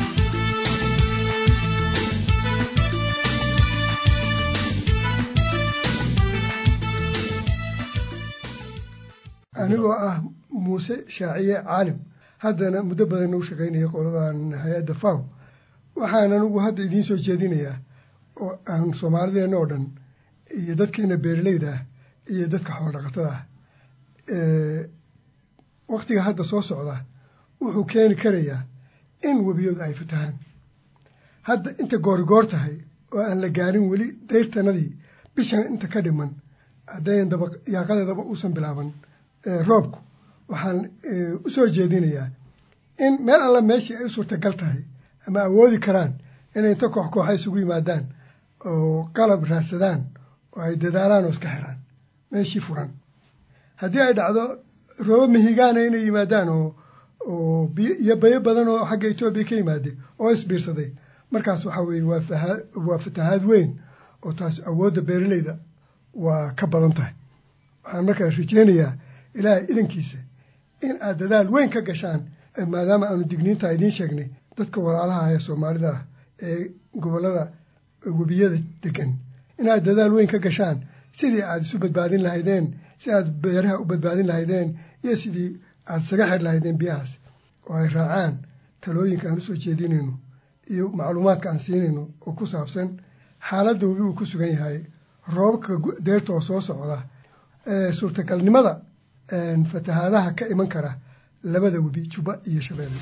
anigoo ah muuse shaaciye caalim haddana muddo badan u shaqaynaya qoladan hay-adda faw waxaan anigu hadda idiin soo jeedinayaa oo aan soomaalideenna oo dhan iyo dadkeena beeraleyda ah iyo dadka xoolodhaqatada ah waktiga hadda soo socda wuxuu keeni karayaa in webiyadu ay fatahaan hadda inta goorigoor tahay oo aan la gaarin weli dayrtanadii bishan inta ka dhiman haddayn daba yaaqadeedaba uusan bilaaban roobku waxaan u soo jeedinayaa in meel alla meeshii ay u suurtagal tahay ama awoodi karaan inay inta koox kooxa isugu yimaadaan oo qalab raadsadaan oo ay dadaalaan oo iska xiraan meeshii furan haddii ay dhacdo roobo mihigaana inay yimaadaan oo oo iyo bayo badan oo xagga etoobiya ka yimaadey oo isbiirsaday markaas waxaa weeye waa waa fatahaad weyn oo taas awoodda beeraleyda waa ka badan tahay waxaan markaa rajeynayaa ilaahay idankiisa in aad dadaal weyn ka gashaan maadaama aanu digniinta idiin sheegnay dadka walaalaha ee soomaalida ah ee gobollada webiyada degan inaad dadaal weyn ka gashaan sidii aad isu badbaadin lahaydeen si aad beeraha u badbaadin lahaydeen iyo sidii aad isaga xir lahaydeen biyahaas oo ay raacaan talooyinka aan usoo jeedinayno iyo macluumaadka aan siinayno oo ku saabsan xaaladda webi uu ku sugan yahay roobabka deerta oo soo socda suurtagalnimada fatahaadaha ka iman kara labada webi juba iyo shabeelle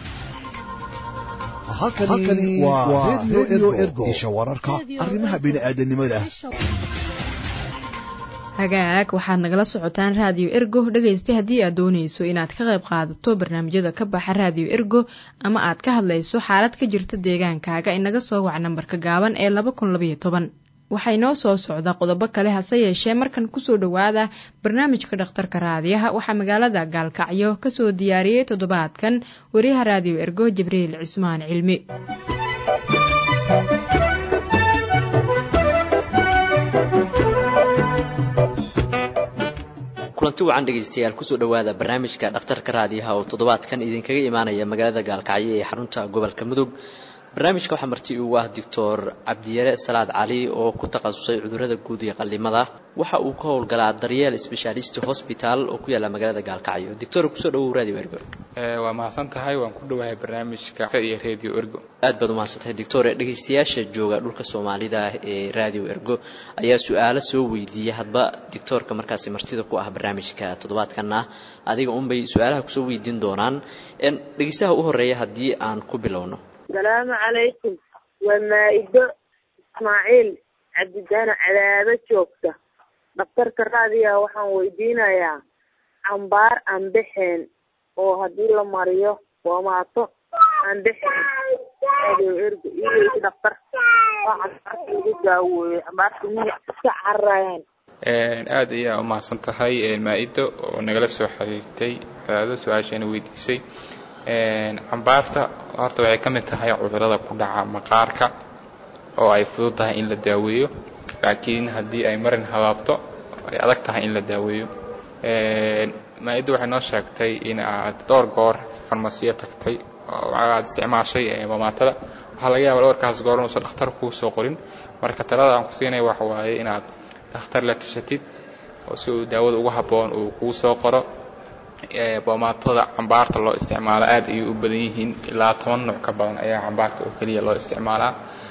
halkani waa redio ergo isha wararka arrimaha bini'aadanimada hagaag waxaad nagala socotaan raadiyo ergo dhegaysta haddii aad doonayso inaad ka qayb qaadato barnaamijyada ka baxa raadiyo ergo ama aad ka hadlayso xaalad ka jirta deegaankaaga inaga soo wac nambarka gaaban ee laba kun labaiyo toban waxaa inoo soo socda qodobo kale hase yeeshee markan kusoo dhowaada barnaamijka dhakhtarka raadiyaha waxaa magaalada gaalkacyo kasoo diyaariyey toddobaadkan wariyaha raadiyo ergo jibriil cismaan cilmi kulanti wacan dhegaystayaal kusoo dhowaada barnaamijka dhakhtarka raadiyaha oo toddobaadkan idinkaga imaanaya magaalada gaalkacyo ee xarunta gobolka mudug barnaamijka waxaa marti ugu ah doctor cabdiyare salaad cali oo ku takhasusay cudurrada guud iyo qallimada waxa uu ka howlgalaa daryeel specialist hosbital oo ku yaalla magaalada gaalkacyo doctor kusoo dhawow radio ergo waa mahadsan tahay waan ku dhowahay barnaamijka iyo radio ergo aad baad umahadsan tahay doctor dhegaystayaasha jooga dhulka soomaalida ee radio ergo ayaa su-aalo soo weydiiya hadba doctoorka markaasi martida ku ah barnaamijka toddobaadkana adiga unbay su-aalaha kusoo weydiin doonaan dhegaystaha u horeeya haddii aan ku bilowno asalaamu calaykum waa maa-ido ismaaciil cabdidaana cadaabo joogta dhakhtarka raadiyaha waxaan weydiinayaa cambaar aan bexeen oo haddii la mariyo boomaato aan bexeen radio ergo iyo dhakhtar waa cambaarta lagu daaweeyo cambaarta miya iska cararayaan aad ayaa u mahadsan tahay maa-ido oo nagala soo xiriirtay ado su-aasheena weydiisay cambaarta horta waxay ka mid tahay cudurada ku dhaca maqaarka oo ay fudud tahay in la daaweeyo laakiin haddii ay marin habaabto ay adag tahay in la daaweeyo maa-idda waxay noo sheegtay in aad dhowr goor farmasiyo tagtay oo aad isticmaashay mamaatada waxaa laga yaaba dhowrkaas goor inuusan dhakhtar kuu soo qorin marka talada aan ku siinaya waxa waaye inaad dhakhtar la tashatid oo si uu daawada ugu habboon uu kuu soo qoro boomaatada cambaarta loo isticmaalo aad ayay u badan yihiin ilaa toban nuuc ka badan ayaa cambaarta oo keliya loo isticmaalaa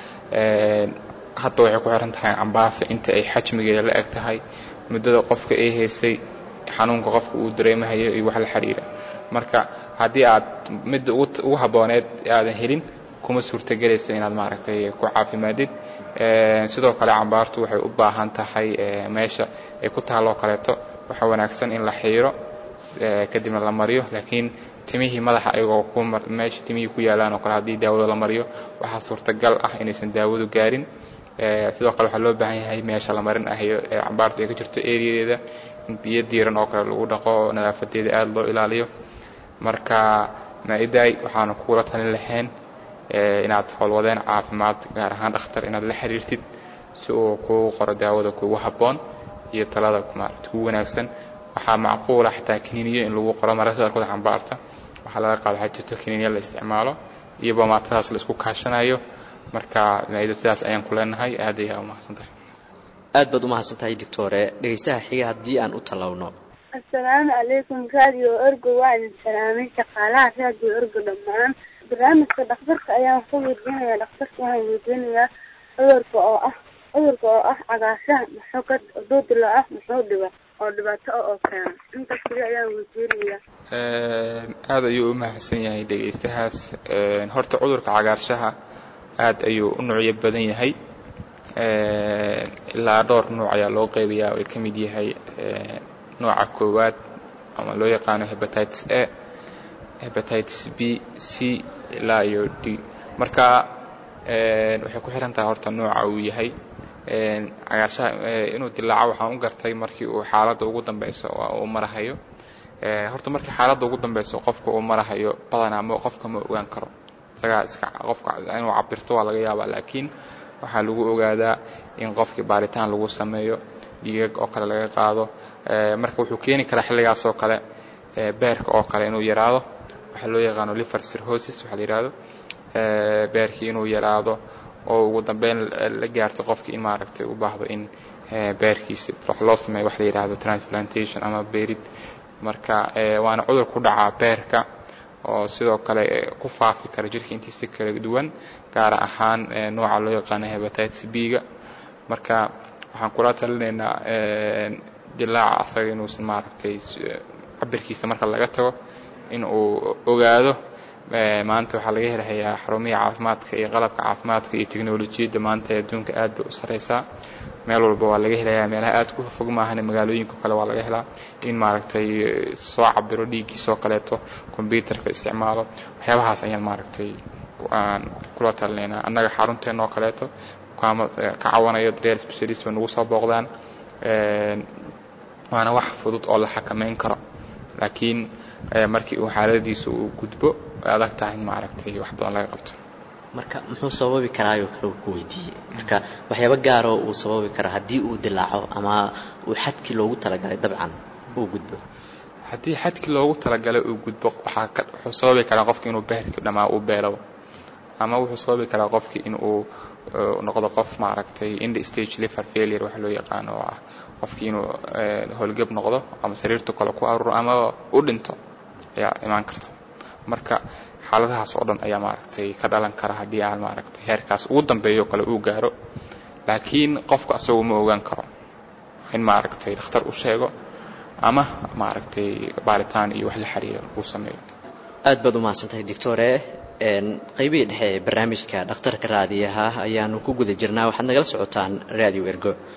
hadba waxay ku xiran tahay cambaarta inta ay xajmigeeda la eg tahay muddada qofka ay haysay xanuunka qofka uu dareemahayo iyo wax la xiriira marka haddii aad midda ugu habbooneed aadan helin kuma suurtagelayso inaad maaragtay ku caafimaadid sidoo kale cambaartu waxay u baahan tahay meesha ay ku taalloo kaleeto waxaa wanaagsan in la xiiro kadibna la mariyo laakiin timihii madaxa ayagoo ku meesha timihii ku yaalaan oo kale haddii daawada la mariyo waxaa suurtagal ah inaysan daawadu gaarin sidoo kale waxaa loo baahan yahay meesha la marin ahayo ee cambaartu ay ka jirto eriyadeeda in biyo diiran oo kale lagu dhaqo nadaafadeeda aada loo ilaaliyo marka maa-idaay waxaanu kugula talin lahayn inaad howlwadeen caafimaad gaar ahaan dhakhtar inaad la xiriirtid si uu kuu qoro daawada kugu habboon iyo talada maarata kugu wanaagsan waxaa macquula xataa kaniiniyo in lagu qoro mararka qaarkood cambaarta waxaa laga qaado waxaa jirto kaniiniya la isticmaalo iyo bomaatadaas la isku kaashanayo marka maa-ido sidaas ayaan ku leenahay aad ayaa u mahadsan tahay aad baad u mahadsan tahay doctore dhegaystaha xiga haddii aan u tallawno assalaamu calaykum radio ergo waa idin salaamay shaqaalaha radio ergo dhammaan barnaamijka dhakhtarka ayaan ku weydiinayaa dhakhtarka waxaan weydiinayaa cudurka oo ah cudurka oo ah cagaashaha muxuu ka duudila ah muxuu dhiba oo dhibaato ah oo keena intaas kaliya ayaan weydiinayaa aada ayuu u mahadsan yahay dhegaystahaas horta cudurka cagaarshaha aad ayuu u nuucyo badan yahay ilaa dhowr nuuc ayaa loo qeybayaa oo ay ka mid yahay nooca koowaad ama loo yaqaano hebatitis a hebatitis b c ilaa iyo d marka waxay ku xiran tahay horta nooca uu yahay cagaarshaha inuu dilaaco waxaan u gartay markii uu xaaladda ugu dambeyso uu marahayo horta markii xaaladda ugu dambeyso qofka uu marahayo badanaa ma qofka ma ogaan karo isagaa iska qofka inuu cabirto waa laga yaabaa laakiin waxaa lagu ogaadaa in qofkii baaritaan lagu sameeyo dhiigag oo kale laga qaado marka wuxuu keeni karaa xilligaas oo kale beerka oo kale inuu yaraado waxaa loo yaqaano liver cirrhosis waxaa la yidhahdo beerkii inuu yaraado oo ugu dambeyn la gaarto qofkii in maaragtay u baahdo in beerkiisi wax loo sameeyo wax la yidhaahdo transplantation ama beerid marka waana cudur ku dhacaa beerka oo sidoo kale ku faafi kara jirka intiisa kala duwan gaar ahaan nooca loo yaqaano hebatitis b-ga marka waxaan kula talinaynaa dilaaca asaga inuusan maaragtay cabirkiisa marka laga tago in uu ogaado maanta waxaa laga helahayaa xarumihii caafimaadka iyo qalabka caafimaadka iyo teknolojiyadda maanta ee adduunka aad bay u sareysaa meel walba waa laga helayaa meelaha aad ku fog maahan magaalooyinka kale waa laga helaa in maaragtay soo cabiro dhiiggiisoo kaleeto kombyutarka isticmaalo waxyaabahaas ayaan maaragtay aan kula talinaynaa annaga xarunteena oo kaleeto ka cawanayo daryeel specialist bay nagu soo booqdaan waana wax fudud oo la xakameyn karo laakiin markii uu xaaladiisa uu gudbo way adag tahay in maaragtay wax badan laga qabto marka muxuu sababi karaayoo kale uu ku weydiiyey marka waxyaaba gaaroo uu sababi kara haddii uu dilaaco ama uu xadkii loogu talagalay dabcan uu gudbo haddii xadkii loogu talagalay uu gudbo waxaa wuxuu sababi karaa qofki inuu beerkii dhammaa uu beelabo ama wuxuu sababi karaa qofki in uu noqdo qof maaragtay ind stage liver failure waxa loo yaqaano oo ah qofkii inuu howlgab noqdo ama sariirta kale ku aruuro ama u dhinto ayaa imaan karta marka xaaladahaas oo dhan ayaa maaragtay ka dhalan kara haddii aan maaragtay heerkaas ugu dambeeyo kale uu gaaro laakiin qofka asagu ma ogaan karo in maaragtay dhakhtar u sheego ama maaragtay baaritaan iyo wax la xiriira uu sameeyo aad baad u mahadsantahay doctore qaybihii dhexe ee barnaamijka dhakhtarka raadiyaha ayaanu ku guda jirnaa waxaad nagala socotaan radio ergo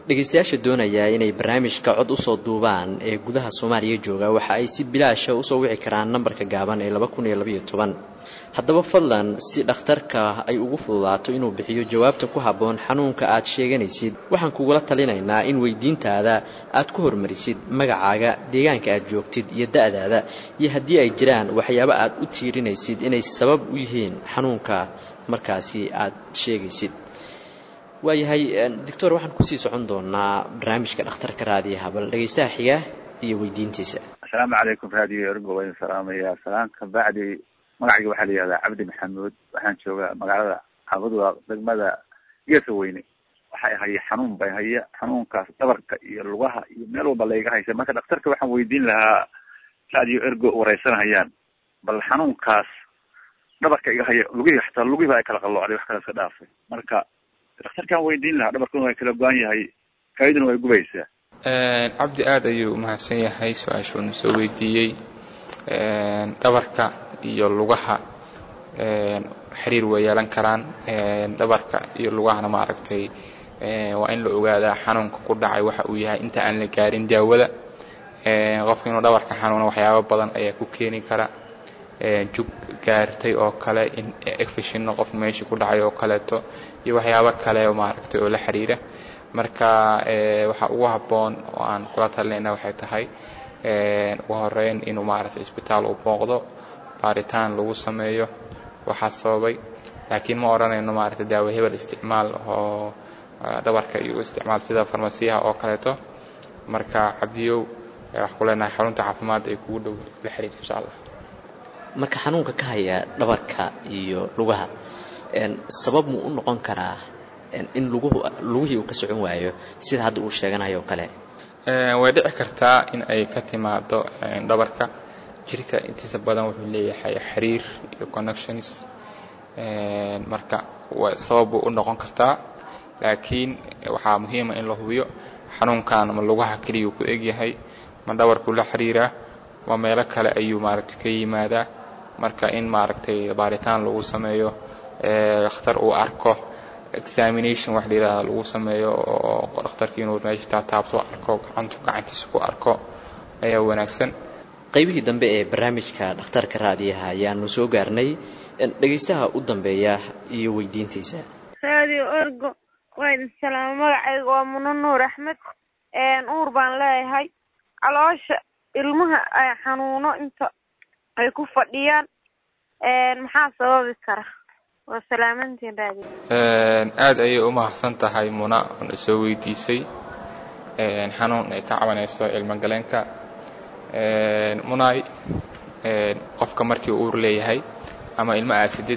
dhegaystayaasha doonaya inay barnaamijka cod usoo duubaan ee gudaha soomaaliya jooga waxa ay si bilaasha usoo wici karaan nambarka gaaban ee laba kun iyo labaiyo toban haddaba fadlan si dhakhtarka ay ugu fududaato inuu bixiyo jawaabta ku habboon xanuunka aad sheeganaysid waxaan kugula talinaynaa in weydiintaada aad ku hormarisid magacaaga deegaanka aad joogtid iyo da-daada iyo haddii ay jiraan waxyaabo aad u tiirinaysid inay sabab u yihiin xanuunka markaasi aad sheegaysid waayahay doctor waxaan kusii socon doonaa barnaamijka dhakhtarka raadiyaha bal dhegaystaha xiga iyo weydiintiisa asalaamu calaykum raadiyo ergo waa idin salaamaya salaamka bacdi magacayga waxaa la yihahdaa cabdi maxamuud waxaan joogaa magaalada cabadwa degmada geesa weyne waxay haya xanuun bay haya xanuunkaas dhabarka iyo lugaha iyo meel walba layga haysa marka dhakhtarka waxaan weydiin lahaa raadiyo ergo wareysanahayaan bal xanuunkaas dhabarka iga haya lugihii xataa lugihiba ay kala qalloocday wax kale iska dhaafay marka dhakhtarkaan weydiin lahaa dhabarkuna waa kala go-an yahay kayduna way gubaysaa cabdi aada ayuu umahadsan yahay su-aashuuna soo weydiiyey dhabarka iyo lugaha xiriir way yeelan karaan dhabarka iyo lugahana maaragtay waa in la ogaadaa xanuunka ku dhacay waxa uu yahay inta aan la gaarin daawada qofka inuu dhabarka xanuuna waxyaabo badan ayaa ku keeni kara jug gaartay oo kale in efishinno qof meeshii ku dhacay oo kaleeto iyo waxyaabo kale oo maaragtay oo la xiriira marka waxa ugu habboon oo aan kula talinayna waxay tahay ugu horeyn inuu maaragtay isbitaal u booqdo baaritaan lagu sameeyo waxaa sababay laakiin ma odhanayno maaragtay daawo hebel isticmaal oo dhabarka iyo isticmaal sida farmasiyaha oo kaleeto marka cabdiyow wax ku leenahay xarunta caafimaad ay kugu dhow la xiriir insha allah marka xanuunka ka haya dhabarka iyo lugaha sabab muu u noqon karaa in luguhu lugihii uu ka socon waayo sida hadda uu sheeganayo oo kale way dhici kartaa in ay ka timaado dhabarka jirka intiisa badan wuxuu leeyahay xiriir iyo connections marka sabab buu u noqon kartaa laakiin waxaa muhiima in la hubiyo xanuunkan ma lugaha keliya ku egyahay ma dhabarkuu la xiriiraa ma meelo kale ayuu maaragtay ka yimaadaa marka in maaragtay baaritaan lagu sameeyo dhakhtar uu arko examination wax la yidhahda lagu sameeyo oo dhakhtarkii inuu meesha taataabto arko gacantu gacantiisa ku arko ayaa wanaagsan qaybihii dambe ee barnaamijka dhakhtarka raadiyaha ayaanu soo gaarnay dhegaystaha u dambeeya iyo weydiintiisa raadiyo orgo waa idin salaamo magacayga waa muno nuur axmed uur baan leeyahay caloosha ilmaha ay xanuuno inta ay ku fadhiyaan maxaa sababi kara waa salaamantiin raadiyo aada ayay u mahadsan tahay muna oona soo weydiisay xanuun ay ka cabanayso ilmogaleenka munaay qofka markii uur leeyahay ama ilmo aasidid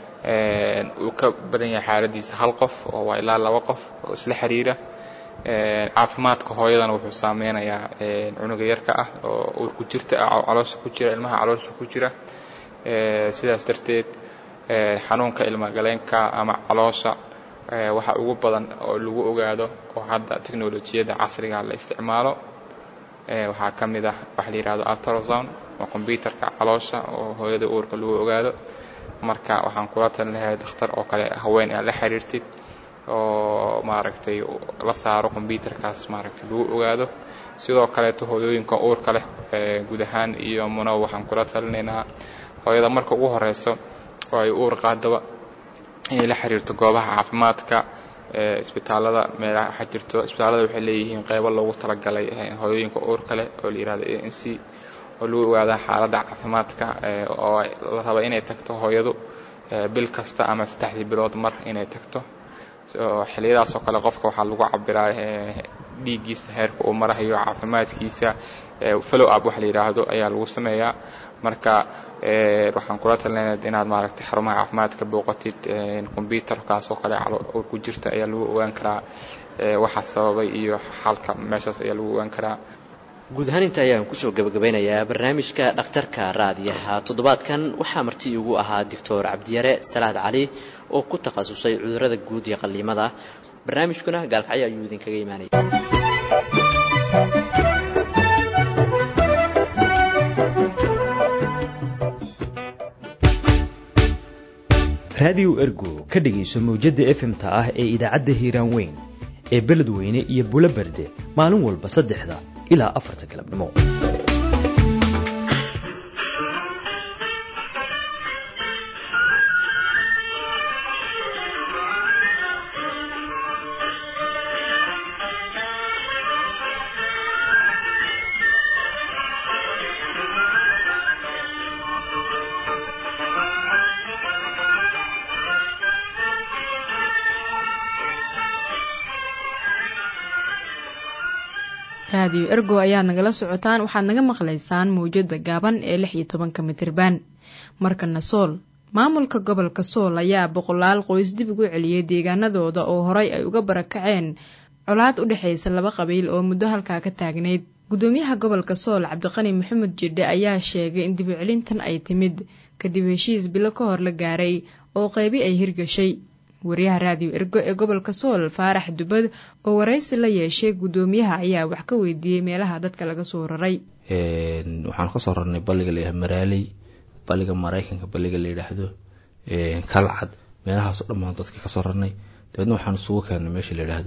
uu ka badan yahay xaaladiisa hal qof oo waa ilaa laba qof oo isla xiriira caafimaadka hooyadana wuxuu saameynayaa cunuga yarka ah oo uur ku jirta caloosha ku jira ilmaha caloosha ku jira sidaas darteed xanuunka ilmogaleenka ama caloosha waxa ugu badan oo lagu ogaado oo hadda teknolojiyadda casriga la isticmaalo waxaa ka mid ah waxa la yihahdo altrozon waa combyuterka caloosha oo hooyada uurka lagu ogaado marka waxaan kula talin lahay dhakhtar oo kale haween aad la xiriirtid oo maaragtay la saaro combyuterkaas maaragtay lagu ogaado sidoo kaleeto hooyooyinka uurka leh guud ahaan iyo muno waxaan kula talinaynaa hooyada marka ugu horeyso oo ay uur qaadaba inay la xiriirto goobaha caafimaadka isbitaalada meelaha waxaa jirto isbitaalada waxay leeyihiin qeybo loogu talagalay hooyooyinka uurka leh oo la yihahdo a n c oo lagu ogaadaa xaaladda caafimaadka oo la raba inay tagto hooyadu bil kasta ama saddexdii bilood mar inay tagto xiliyadaas oo kale qofka waxaa lagu cabiraa dhiiggiisa heerka uu marahayo caafimaadkiisa follow up wax la yidhaahdo ayaa lagu sameeyaa marka waxaan kula talinaya inaad maaragtay xarumaha caafimaadka booqatid combyuterkaas oo kale uur ku jirta ayaa lagu ogaan karaa waxa sababay iyo xalka meeshaas ayaa lagu ogaan karaa guud ahaan inta ayaan kusoo gabagabeynayaa barnaamijka dhakhtarka raadiyaha toddobaadkan waxaa marti igu ahaa doctor cabdiyare salaad cali oo ku takhasusay cudurrada guud iyo qalliimada barnaamijkuna gaalkacyo ayuu idinkaga imaanaya raadiyo ergo ka dhegayso mawjadda efemta ah ee idaacadda hiiraan weyn ee beledweyne iyo bulo berde maalin walba saddexda ilaa afarta galabnimo raadiyo ergo ayaad nagala socotaan waxaad naga maqlaysaan mawjada gaaban ee lix iyo tobanka mitriban markana sool maamulka gobolka sool ayaa boqolaal qoys dib ugu celiyey deegaanadooda oo horay ay uga barakaceen colaad u dhexaysa laba qabiil oo muddo halkaa ka taagnayd gudoomiyaha gobolka sool cabdiqani maxamed jidhe ayaa sheegay in dibucelintan ay timid kadib heshiis bilo ka hor la gaaray oo qeybi ay hirgashay wariyaha raadiyo ergo ee gobolka sool faarax dubad oo waraysi la yeeshay gudoomiyaha ayaa wax ka weydiiyey meelaha dadka laga soo raray waxaan kasoo rarnay balliga layaha maraaley balliga maraykanka balliga la yidhaahdo kalcad meelahaasoo dhammaan dadka kasoo rarnay dabeedna waxaan isugu keennay meesha la yidhaahdo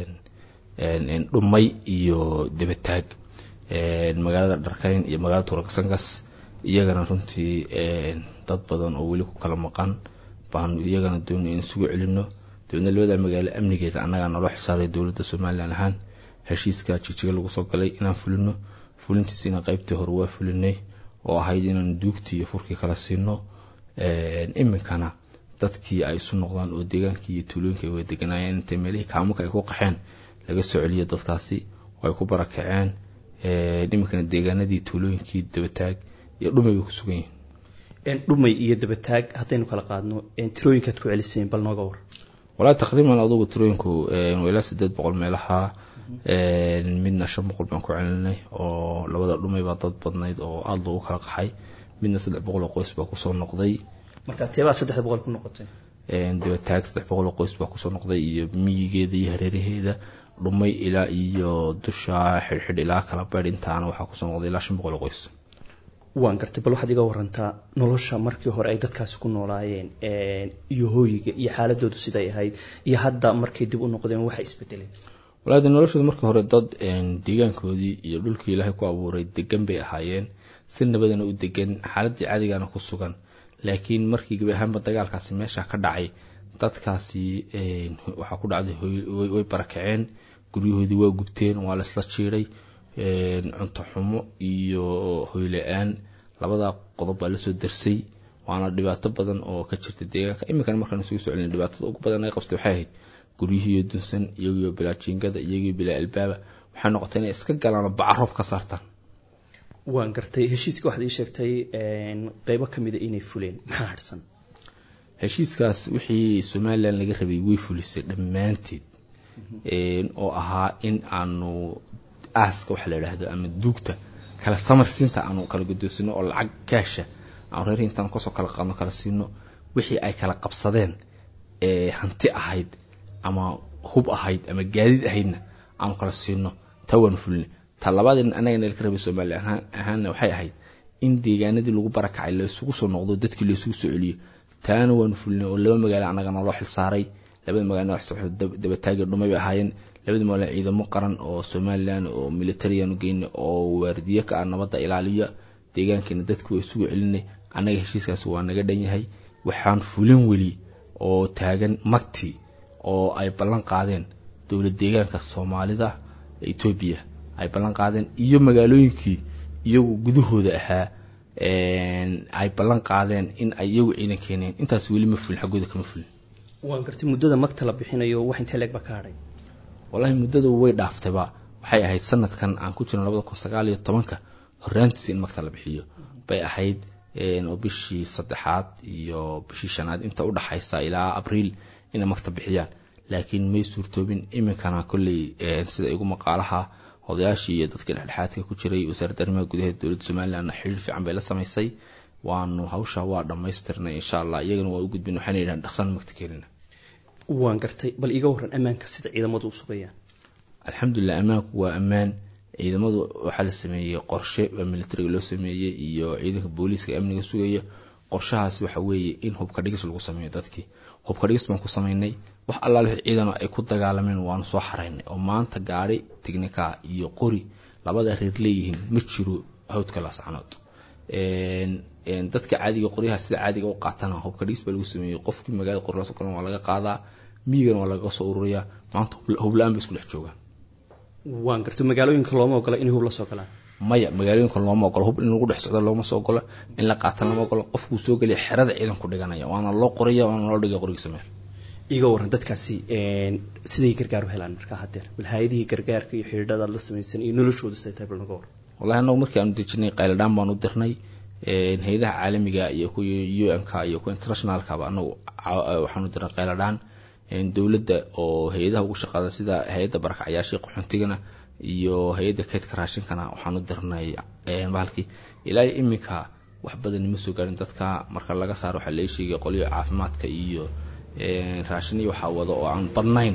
dhumay iyo debataag magaalada dharkayn iyo magaalada tuurakasangas iyagana runtii dad badan oo weli ku kala maqan baanu iyagana doonay in isugu celino dabeedna labada magaalo amnigeeda annagaa naloo xisaaray dowladda somalilan ahaan heshiiska jigjiga lagu soo galay inaan fulino fulintiisina qeybtii hore waa fulinay oo ahayd inaan duugtii iyo furkii kala siino iminkana dadkii ay isu noqdaan oo deegaankii iyo tuulooyinka ay wada deganaayeen intay meelihii kaamuka ay ku qaxeen laga soo celiyo dadkaasi oo ay ku barakaceen iminkana deegaanadii tuulooyinkii dabataag iyo dhumay bay ku sugan yihiin dhumay iyo dabataag haddaynu kala qaadno tirooyinkaad ku celiseen bal nooga war walaa taqriiban adugu tirooyinku ilaa sideed boqol meelaha midna shan boqol baan ku celinay oo labada dhumay baa dad badnayd oo aada loogu kala qaxay midna saddex boqol oo qoys baa kusoo noqday marka teebaa saddexda boqol ku noqotay dabataag saddex boqol oo qoys baa kusoo noqday iyo miyigeeda iyo hareeraheeda dhumay ilaa iyo dusha xidhxidh ilaa kala beydh intaana waxaa kusoo noqday ilaa shan boqol oo qoys waan gartay bal waxaad iga warantaa nolosha markii hore ay dadkaasi ku noolaayeen iyo hooyiga iyo xaaladoodu siday ahayd iyo hadda markay dib u noqdeen waxa isbedeleen walaade noloshooda markii hore dad deegaankoodii iyo dhulkii ilaahay ku abuuray degan bay ahaayeen si nabadana u degan xaaladii cadigana ku sugan laakiin markii gebi ahaanba dagaalkaasi meesha ka dhacay dadkaasi waxaa ku dhacday way barakaceen guryahoodii waa gubteen waa la isla jiiday cunto xumo iyo hoyla-aan labada qodob baa lasoo darsay waana dhibaato badan oo ka jirta deegaanka iminkana markaan isugu soo celina dhibaatada ugu badan ay qabtay waxay ahayd guryihiiyo dunsan iyagiyo bilaa jiingada iyagiyo bilaa albaaba waxay noqotay inay iska galaan bacaroob ka saartaan waan gartay heshiiska waxaad ii sheegtay qeybo kamida inay fuleen maxaa harsan heshiiskaas wixii somalilan laga rabay way fulisay dhammaanteed oo ahaa in aanu aaska waxa la yidhaahdo ama duugta kala samarsiinta aanu kala gudoonsino oo lacag kaasha aanu reer intaan kasoo kala qaadno kala siino wixii ay kala qabsadeen ee hanti ahayd ama hub ahayd ama gaadiid ahaydna aanu kala siino taa waanu fulina ta labaadeen anagana laka rabay soomaaliya ahaanna waxay ahayd in deegaanadii lagu barakacay laysugu soo noqdo dadkii laysugu soo celiyo taana waanu fulinay oo laba magaalo annaga naloo xilsaaray labada magaalo dabataaga dhumay bay ahaayeen labada magaalo ciidamo qaran oo somalilan oo militariyaanu geynay oo waardiye ka ah nabadda ilaaliya deegaankeena dadki waa isugu celinay annaga heshiiskaasi waa naga dhan yahay waxaan fulin weli oo taagan magti oo ay ballan qaadeen dowlad deegaanka soomaalida etoobiya ay ballan qaadeen iyo magaalooyinkii iyagu gudahooda ahaa ay ballan qaadeen in ay iyagu ciidan keeneen intaas weli ma fulin xaggooda kama fulin waan gartay muddada magta la bixinayo wax intee leeg ba ka hadhay wallaahi muddada way dhaaftayba waxay ahayd sanadkan aan ku jirno labada kun sagaal iyo tobanka horraantiisa in magta la bixiyo bay ahayd oo bishii saddexaad iyo bishii shanaad inta u dhaxaysa ilaa abriil inay magta bixiyaan laakiin may suurtoobin iminkana kolley sida igu maqaalaha odayaashii iyo dadka dhexdhexaadka ku jiray wasaaradda arrimaha gudaha dowladda somalilandna xiriir fiican bay la samaysay waanu hawsha waa dhammaystirnay insha allah iyagana waa u gudbin waxayna yidhahan dhaqsan magta keenina waan gartay bal iiga waran ammaanka sida ciidamadu u sugayaan alxamdulilah ammaanku waa ammaan ciidamadu waxaa la sameeyey qorshe baa militariga loo sameeyey iyo ciidanka booliiska amniga sugaya qorshahaas waxa weeye in hubka dhigis lagu sameeyo dadkii hubka dhigis baan ku sameynay wax allaale wixii ciidano ay ku dagaalameen waanu soo xaraynay oo maanta gaari tignika iyo qori labada reer leeyihiin ma jiro hawdka laascanood dadka caadiga qoryaha sida caadiga u qaatana hubka dhigis baa lagu sameeyey qofkii magaalada qorlaas galan waa laga qaadaa miyigana waa laga soo ururiyaa maanta hubla-aan bay isku dhex joogaan waan garta magaalooyinka looma ogola inay hub la soo galaan maya magaalooyinka looma ogolo hub in lagu dhex socdo looma soo ogolo in la qaatan lama ogolo qofkuu soo geliya xerada ciidanku dhiganaya waana loo qoraya waana loo dhigaya qorigiisa meel iga waran dadkaasi siday gargaar u helaan markaa hadeer bal hay-adihii gargaarka iyo xidhiidhada aad la samaysan iyo noloshooda siday tahay bal naga waran wallahi anagu markii aanu dejinay qayladhaan baan u dirnay hay-adaha caalamiga iyo kuwa un-ka iyo kuwa internationalkaba anagu waxaanu dirnay qayladhaan dowladda oo hay-adaha ugu shaqaada sida hay-adda barakacyaashii qaxoontigana iyo hay-adda keydka raashinkana waxaanu dirnay bahalkii ilaa iminka wax badan nima soo gaarin dadka marka laga saaro waxaa lee sheegay qolyo caafimaadka iyo raashin iyo waxaa wada oo aan badnayn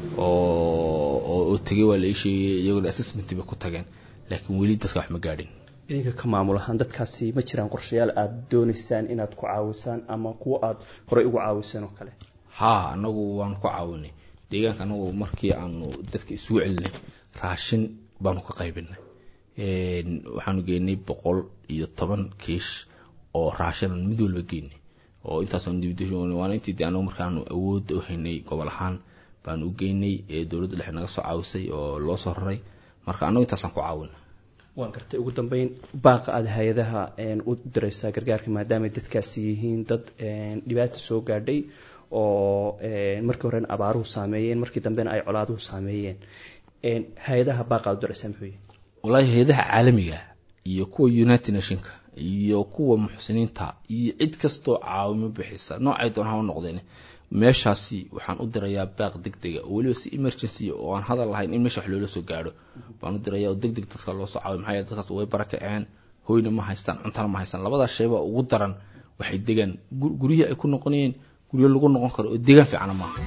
oo tegay waa la ii sheegay iyagona assessment bay ku tageen laakiin weli dadka wax ma gaadhin idinka ka maamul ahaan dadkaasi ma jiraan qorshayaal aada doonaysaan inaad ku caawisaan ama kuwa aad horey ugu caawisaan oo kale haa anagu waanu ku caawinay deegaanka anagu markii aanu dadka isugu celinay raashin baanu ka qaybinay waxaanu geynay boqol iyo toban kiish oo raashinan mid walba geynay oo intaaswaana intii de anagu markaanu awoodda u haynay gobol ahaan baanu u geynay dowladda dhexe naga soo caawisay oo loo soo raray marka anagu intaasaan ku caawina waan gartay ugu dambeyn baaqa aada hay-adaha u diraysaa gargaarka maadaamay dadkaasi yihiin dad dhibaata soo gaadhay oo markii horena abaaruhu saameeyeen markii dambena ay colaaduhu saameeyeen hay-adaha baaqa aad u diraysaa muxuu yahay wallaahi hay-adaha caalamiga iyo kuwa united nationka iyo kuwa muxsiniinta iyo cid kastoo caawimo bixisa noocay doon ha u noqdeen meeshaasi waxaan u dirayaa baaq deg dega oo weliba si emergency oo aan hadal lahayn in meesha wax loola soo gaadho baan u diraya oo deg deg dadka loo soo caawiyo maxaa yeele dadkaas way barakaceen hoyna ma haystaan cuntana ma haystaan labadaas shayba ugu daran waxay degaan guryihii ay ku noqonayeen guryo lagu noqon karo oo deegaan fiicana maaha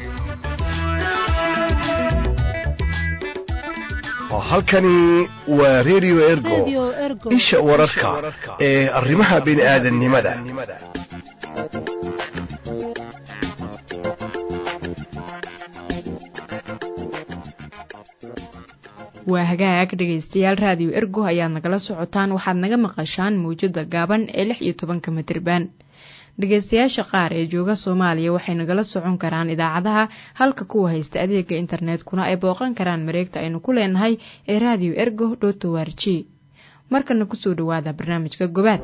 halkani waa radio ergo isha wararka ee arrimaha bini'aadanimada waa hagaag dhegaystayaal raadiyo ergo ayaad nagala socotaan waxaad naga maqashaan mawjada gaaban ee lix iyo tobanka mitriban dhegaystayaasha qaar ee jooga soomaaliya waxay nagala socon karaan idaacadaha halka kuwa haysta adeega internetkuna ay booqan karaan mareegta aynu ku leenahay ee raadiyo ergo dhotowarj markana kusoo dhawaada barnaamijka gobaad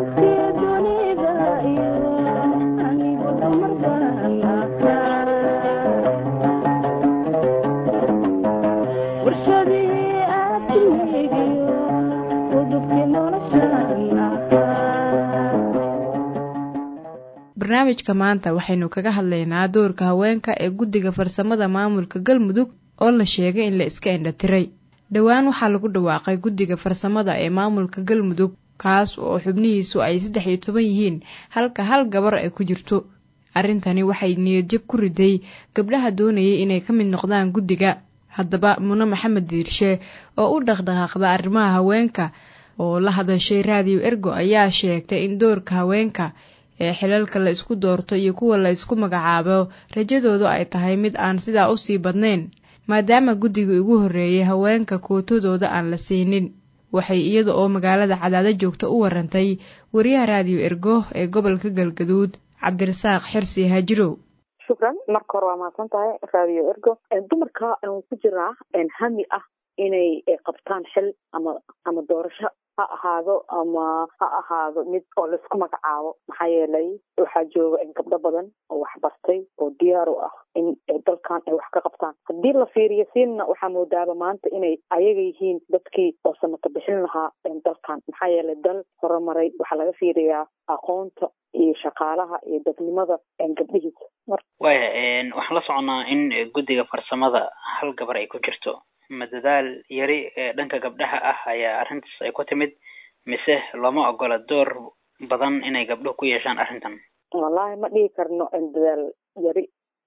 barnaamijka maanta waxaynu kaga hadlaynaa doorka haweenka ee guddiga farsamada maamulka galmudug oo la sheegay in la iska indhatiray dhowaan waxaa lagu dhawaaqay guddiga farsamada ee maamulka galmudug kaas oo xubnihiisu ay saddex iyo toban yihiin halka hal gabar ay ku jirto arrintani waxay niyadjab ku riday gabdhaha doonayay inay ka mid noqdaan guddiga haddaba mune maxamed diirshe oo u dhaqdhaqaaqda arrimaha haweenka oo la hadashay raadiyo ergo ayaa sheegtay in doorka haweenka ee xilalka la isku doorto iyo kuwa la isku magacaabo rajadoodu ay tahay mid aan sidaa usii badnayn maadaama guddiga ugu horreeyay haweenka kootadooda aan la siinin waxay iyada oo magaalada cadaado joogta u warantay wariyaha raadiyo ergo ee gobolka galgaduud cabdirasaaq xirsi haajirow shukran marka hore waa mahadsan tahay raadiyo ergo dumarka ku jiraa hami ah inay qabtaan xil ama ama doorasho ha ahaado ama ha ahaado mid oo laisku magacaabo maxaa yeelay waxaa jooga gabdho badan oo waxbartay oo diyaar u ah in dalkan ay wax ka qabtaan haddii la fiiriyo siinna waxaa moodaaba maanta inay ayaga yihiin dadkii oo samata bixin lahaa dalkan maxaa yeelay dal horumaray waxaa laga fiiriyaa aqoonta iyo shaqaalaha iyo dadnimada gabdhihiisa waya waxaan la soconaa in guddiga farsamada hal gabar ay ku jirto ma dadaal yari ee dhanka gabdhaha ah ayaa arrintaas ay ku timid mise looma ogola door badan inay gabdhuhu ku yeeshaan arrintan wallahi ma dhihi karno dadaal yari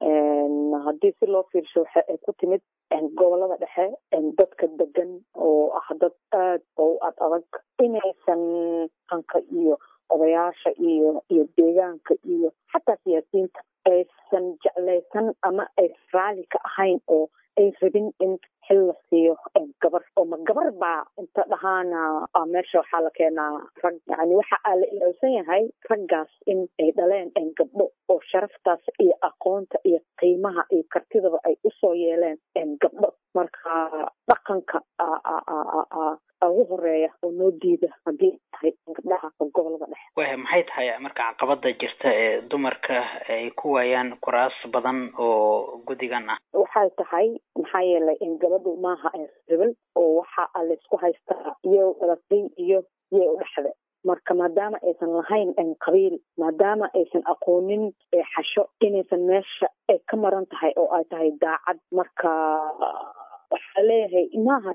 haddii si loo fiirsho waxa ay ku timid gobolada dhexe dadka degan oo ah dad aad oo u ad adag inaysan hanka iyo odayaasha iyo iyo deegaanka iyo xataa siyaasiyiinta aysan jeclaysan ama ay raali ka ahayn oo ay rabin in xil la siiyo gabar oo ma gabar baa inta dhahaana meesha waxaa la keenaa rag yani waxa aa la ilowsan yahay raggaas in ay dhaleen gabdho oo sharaftaas iyo aqoonta iyo qiimaha iyo kartidaba ay usoo yeeleen gabdho marka dhaqanka ugu horeeya oo noo diida haddii tahay gabdhaha gobolada dhexe wah maxay tahay marka caqabada jirta ee dumarka ay ku waayaan kuraas badan oo guddigan ah waxay tahay maxaa yeelay gabadhu maaha rebel oo waxa laysku haystaa iyo dhalatay iyo iyo u dhexde marka maadaama aysan lahayn qabiil maadaama aysan aqoonin xasho inaysan meesha ay ka maran tahay oo ay tahay daacad marka waxaa leeyahay maaha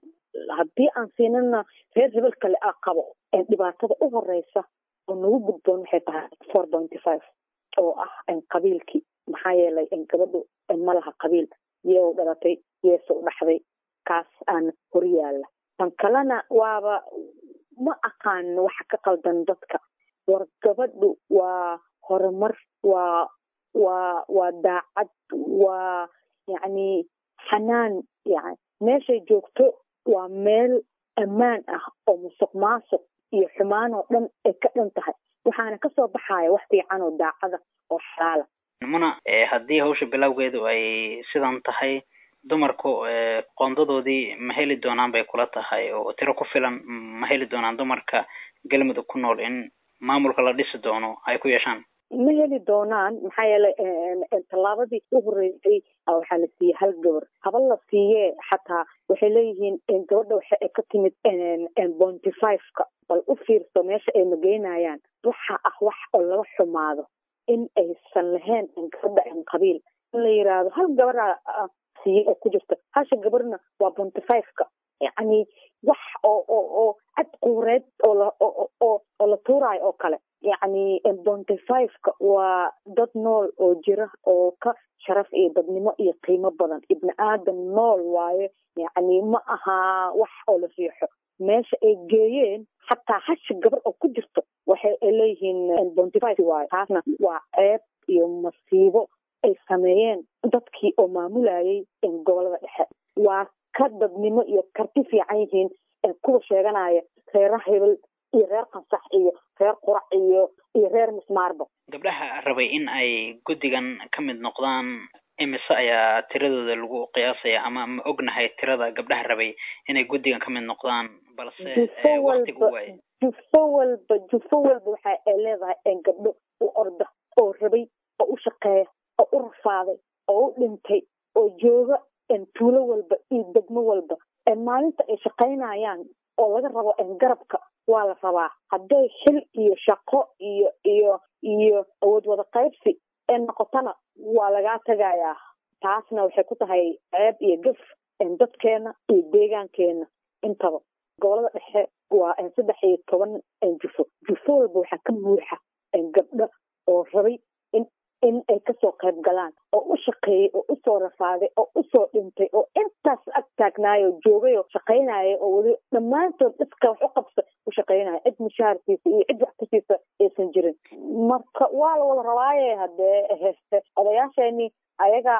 haddii aan siinana reer hebel kale a qabo dhibaatada u horeysa oo nagu gudboon waxay tahay four pointy five oo ah qabiilkii maxaa yeelay gabadhu ma laha qabiil iyou dhalatay yeese u dhaxday kaas aan horyaala tan kalena waaba ma aqaan waxa ka qaldan dadka war gabadhu waa horumar waa waa waa daacad waa yacni xanaan yani meeshay joogto waa meel ammaan ah oo musuq maasuq iyo xumaan oo dhan ay ka dhan tahay waxaana kasoo baxaya wax fiican oo daacada oo xalaala muna haddii hawsha bilowgeedu ay sidan tahay dumarku qoondadoodii ma heli doonaan bay kula tahay oo tiro ku filan ma heli doonaan dumarka galmudug ku nool in maamulka la dhisi doono ay ku yeeshaan ma heli doonaan maxaa yeelay tallaabadii u horeysay waxaa la siiyey hal gabar haba la siiyee xataa waxay leeyihiin gabadha waxa ay ka timid bonty fiveka bal u fiirso meesha ay mageynayaan waxa ah wax oo laga xumaado in aysan lahayn gabadha qabiil in la yiraahdo hal gabara siiyey oo ku jirta hasha gabarna waa bonty fiveka yacni wax oo oo oo cad quureed oo la oo oo la tuuraayo oo kale yacni bonty fiveka waa dad nool oo jira oo ka sharaf iyo dadnimo iyo qiimo badan ibni aadan nool waaye yacni ma aha wax oo la riixo meesha ay geeyeen xataa hasha gabar oo ku jirto waxay leeyihiin bonty five waaye taasna waa ceeb iyo masiibo ay sameeyeen dadkii oo maamulayay gobolada dhexe waa ka dadnimo iyo karti fiican yihiin kuwa sheeganaya reera hebel iyo reer qansax iyo reer qurac iyo iyo reer mismaarba gabdhaha rabay in ay guddigan ka mid noqdaan imise ayaa tiradooda lagu qiyaasaya ama ma ognahay tirada gabdhaha rabay inay guddigan ka mid noqdaan balse waqtigu waaye jufo walba jufo walba waxa ay leedahay gabdho u orda oo rabay oo u shaqeeya oo u rafaaday oo u dhintay oo jooga tuulo walba iyo degmo walba maalinta ay shaqaynayaan oo laga rabo garabka waa la rabaa hadday xil iyo shaqo iyo iyo iyo awood wada qaybsi ee noqotona waa lagaa tagayaa taasna waxay ku tahay ceeb iyo gaf dadkeena iyo deegaankeena intaba gobolada dhexe waa saddex iyo toban jufo jufo walba waxaa ka buuxa gabdho oo rabay in in ay kasoo qayb galaan oo u shaqeeyey oo usoo rafaaday oo usoo dhintay oo intaas ag taagnaayoo joogay oo shaqaynaya oo weli dhammaantood dadka wax u qabsa u shaqaynaya cid mushaharkiisa iyo cid wax kusiisa aysan jirin marka waa la wada rabaaye haddee odayaasheeni ayaga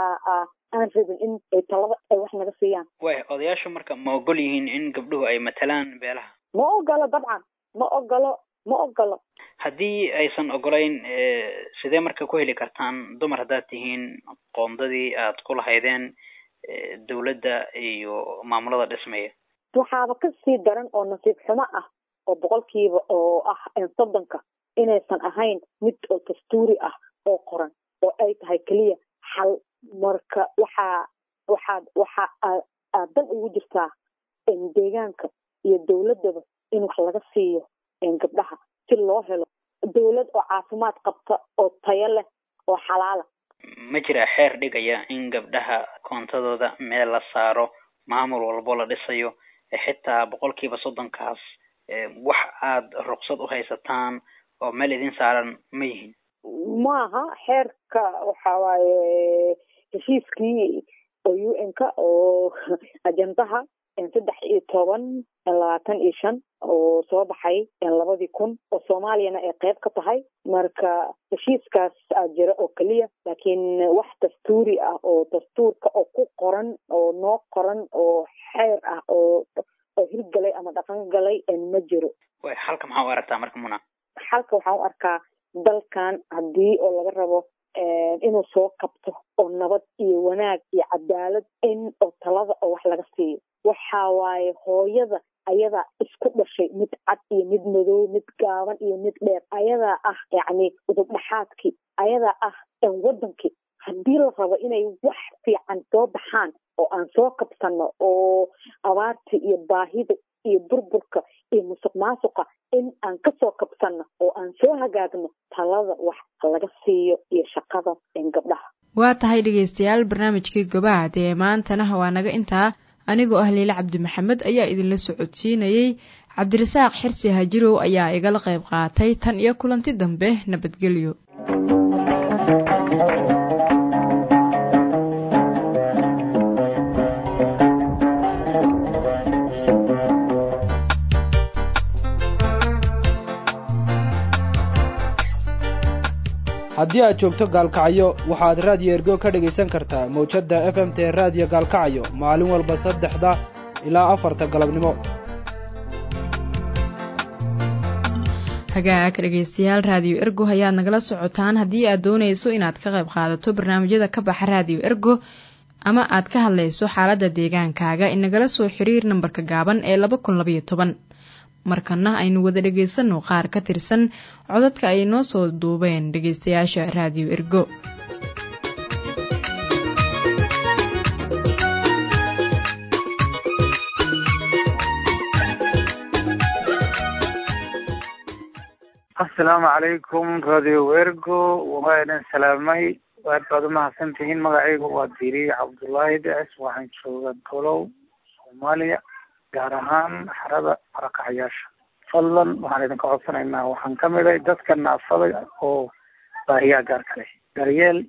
aan rabin in ay talada ay wax naga siiyaan way odayaashu marka ma ogol yihiin in gabdhuhu ay matalaan beelaha ma ogolo dabcan ma ogolo ma ogolo haddii aysan ogolayn sidee marka ku heli kartaan dumar haddaad tihiin qoondadii aad ku lahaydeen dowladda iyo maamulada dhismaya waxaaba kasii daran oo nasiib xumo ah oo boqolkiiba oo ah soddonka inaysan ahayn mid oo dastuuri ah oo qoran oo ay tahay keliya xal marka waxaa waxaad waxa aad dan ugu jirtaa deegaanka iyo dowladdaba in wax laga siiyo gabdhaha si loo helo dowlad oo caafimaad qabta oo tayo leh oo xalaala ma jira xeer dhigaya in gabdhaha koontadooda meel la saaro maamul walbo la dhisayo xitaa boqolkiiba soddonkaas wax aada ruqsad u haysataan oo meel idin saaran ma yihin maaha xeerka waxa waaye heshiiskii oo u n-ka oo ajandaha saddex iyo toban labaatan iyo shan oo soo baxay labadii kun oo soomaaliyana ay qayb ka tahay marka heshiiskaas aa jira oo keliya laakiin wax dastuuri ah oo dastuurka oo ku qoran oo noo qoran oo xeer ah oo oo hirgalay ama dhaqan galay ma jiro halka maxaa u aragtaa marka muna xalka waxaan u arkaa dalkan haddii oo laga rabo inuu soo kabto oo nabad iyo wanaag iyo cadaalad in oo talada oo wax laga siiyo waxa waaye hooyada ayadaa isku dhashay mid cad iyo mid madow mid gaaban iyo mid dheer ayadaa ah yacni udub dhaxaadkii ayadaa ah wadankii haddii la rabo inay wax fiican soo baxaan oo aan soo kabsanno oo abaarta iyo baahida iyo burburka iyo musuq maasuqa in aan kasoo kabsanno oo aan soo hagaagno talada wax laga siiyo iyo shaqada gabdhaha waa tahay dhegaystayaal barnaamijkii gobaad ee maantana waa naga intaa anigoo ah liile cabdi maxamed ayaa idinla socodsiinayey cabdirasaaq xirsi hajirow ayaa igala qayb qaatay tan iyo kulanti dambe nabadgelyo haddii aad joogto gaalkacyo waxaad raadiyo ergo ka dhegaysan kartaa mawjadda f m t raadiyo gaalkacyo maalin walba saddexda ilaa afarta galabnimo hagaag dhegaystayaal raadiyo ergo ayaad nagala socotaan haddii aad doonayso inaad ka qayb qaadato barnaamijyada ka baxa raadiyo ergo ama aad ka hadlayso xaaladda deegaankaaga inagala soo xiriir nambarka gaaban ee laba kun labaiyo toban markana aynu wada dhegaysanno qaar ka tirsan codadka ay noo soo duubeen dhegaystayaasha raadiyo ergo asalaamu calaykum radio ergo waa idin salaamay aad baad umahadsan tihiin magacaygu waa diriye cabdullaahi deces waxaan jooga golow soomaaliya gaar ahaan xarada marakacayaasha fadlan waxaan idinka codsanaynaa waxaan ka miday dadka naafada oo baahiyaha gaarka leh daryeel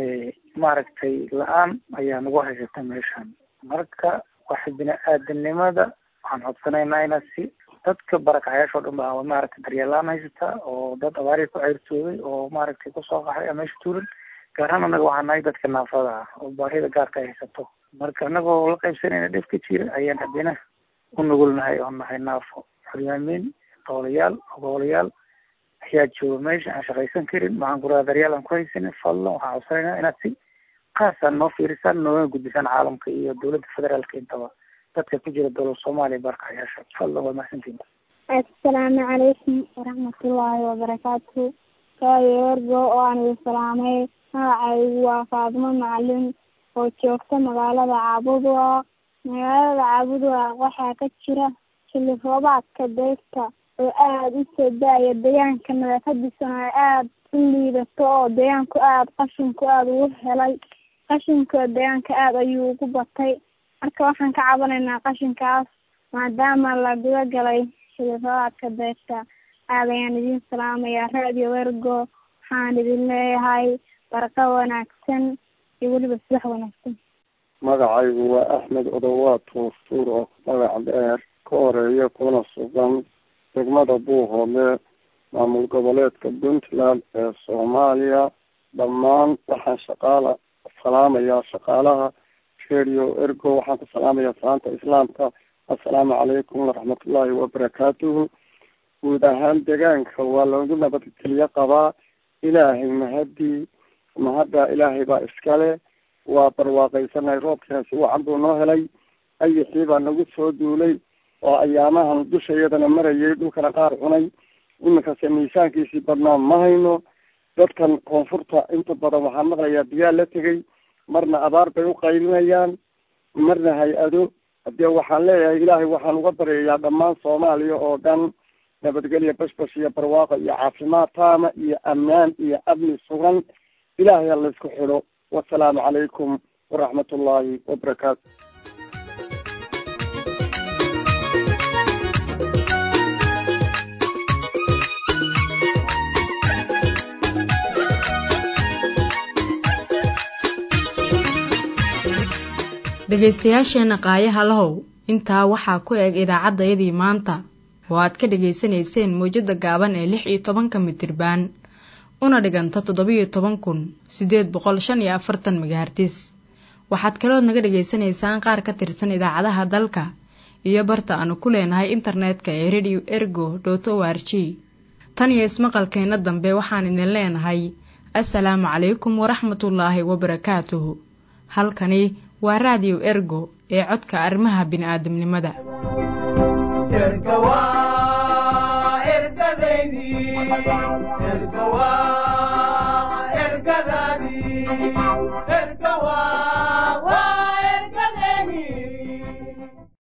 maaragtay la-aan ayaa nagu haysata meeshan marka waxa bini-aadanimada waxaan codsanaynaa ina si dadka barakacayaasha o dhan ba maaragtay daryeel la-aan haysata oo dad abaarihi ku ceyrtooday oo maaragtay kusoo qaxay meesha tuulan gaar ahaan anaga waxaa nahay dadka naafada ah oo baahida gaarka ay haysato marka anagoo la qaybsanayna dhib ka jira ayaan haddina u nugulnahay oo nahay naafo xulyaamiin doolayaal ogoolayaal ayaa jooga meesha aan shaqaysan karin waxaan ku raha daryaal aan ku haysanin fadlan waxaan codsanaynaa inaad si kaasaan noo fiirisaan noogana gudbisaan caalamka iyo dowladda federaalka intaba dadka ku jira dowlad soomaaliya barkacayaasha fadlan waa mahadsantiin assalaamu calaykum waraxmatullaahi wabarakaatu raadio ergo oo aan idin salaamay magacaygu waa faadimo macalin oo joogta magaalada caabudwa magaalada caabudwa waxaa ka jira xilli roobaadka deegta oo aada u soo da-aya deegaanka nadaafadiisana ay aada u liidato oo deegaanku aada qashinku aada ugu helay qashinka deegaanka aada ayuu ugu batay marka waxaan ka cabanaynaa qashinkaas maadaama la guda galay xilli roobaadka deegta aada ayaan idin salaamayaa radio ergo waxaan idin leeyahay barqa wanaagsan iyo weliba subax wanaagsan magacaygu waa axmed odowaad tuurtuur oo magac dheer ka horeeya kuna sugan degmada buuhoodle maamul goboleedka puntland ee soomaaliya dhammaan waxaan shaqaala salaamayaa shaqaalaha radio ergo waxaan ku salaamayaa salaanta islaamka assalaamu calaykum waraxmatullaahi wabarakaatuhu guud ahaan deegaanka waa loogu nabadgelyo qabaa ilaahay mahadii mahadda ilaahay baa iskale waa barwaaqaysanahay roobkaasi wacan buu noo helay ayixii baa nagu soo duulay oo ayaamahan dusha iyadana marayay dhulkana qaar cunay iminkase miisaankiisii badnaa ma hayno dadkan koonfurta inta badan waxaan maqlayaa biyaa la tegay marna abaar bay u qaylinayaan marna hay-ado hadee waxaan leeyahay ilaahay waxaan uga baryayaa dhammaan soomaaliya oo dhan nabadgelya bashbash iyo barwaaqo iyo caafimaad taama iyo ammaan iyo amni sugan ilaahay ha laysku xidho wasalaamu calaykum waraxmat ullaahi wabarakaatu dhegaystayaasheenna qaayaha lahow intaa waxaa ku eg idaacaddayadii maanta oo aad ka dhegaysanayseen mawjadda gaaban ee lix iyo tobanka mitirbaan una dhiganta toddobiyo toban kun siddeed boqol shan iyo afartan megahartis waxaad kalood naga dhegaysanaysaan qaar ka tirsan idaacadaha dalka iyo barta aanu ku leenahay internetka ee radio ergo dot o r g tan iyo ismaqalkeenna dambe waxaan idin leenahay assalaamu calaykum waraxmatullaahi wabarakaatuhu halkani waa raadiyo ergo ee codka arrimaha bini'aadamnimada erga waa ergadaydii erga waa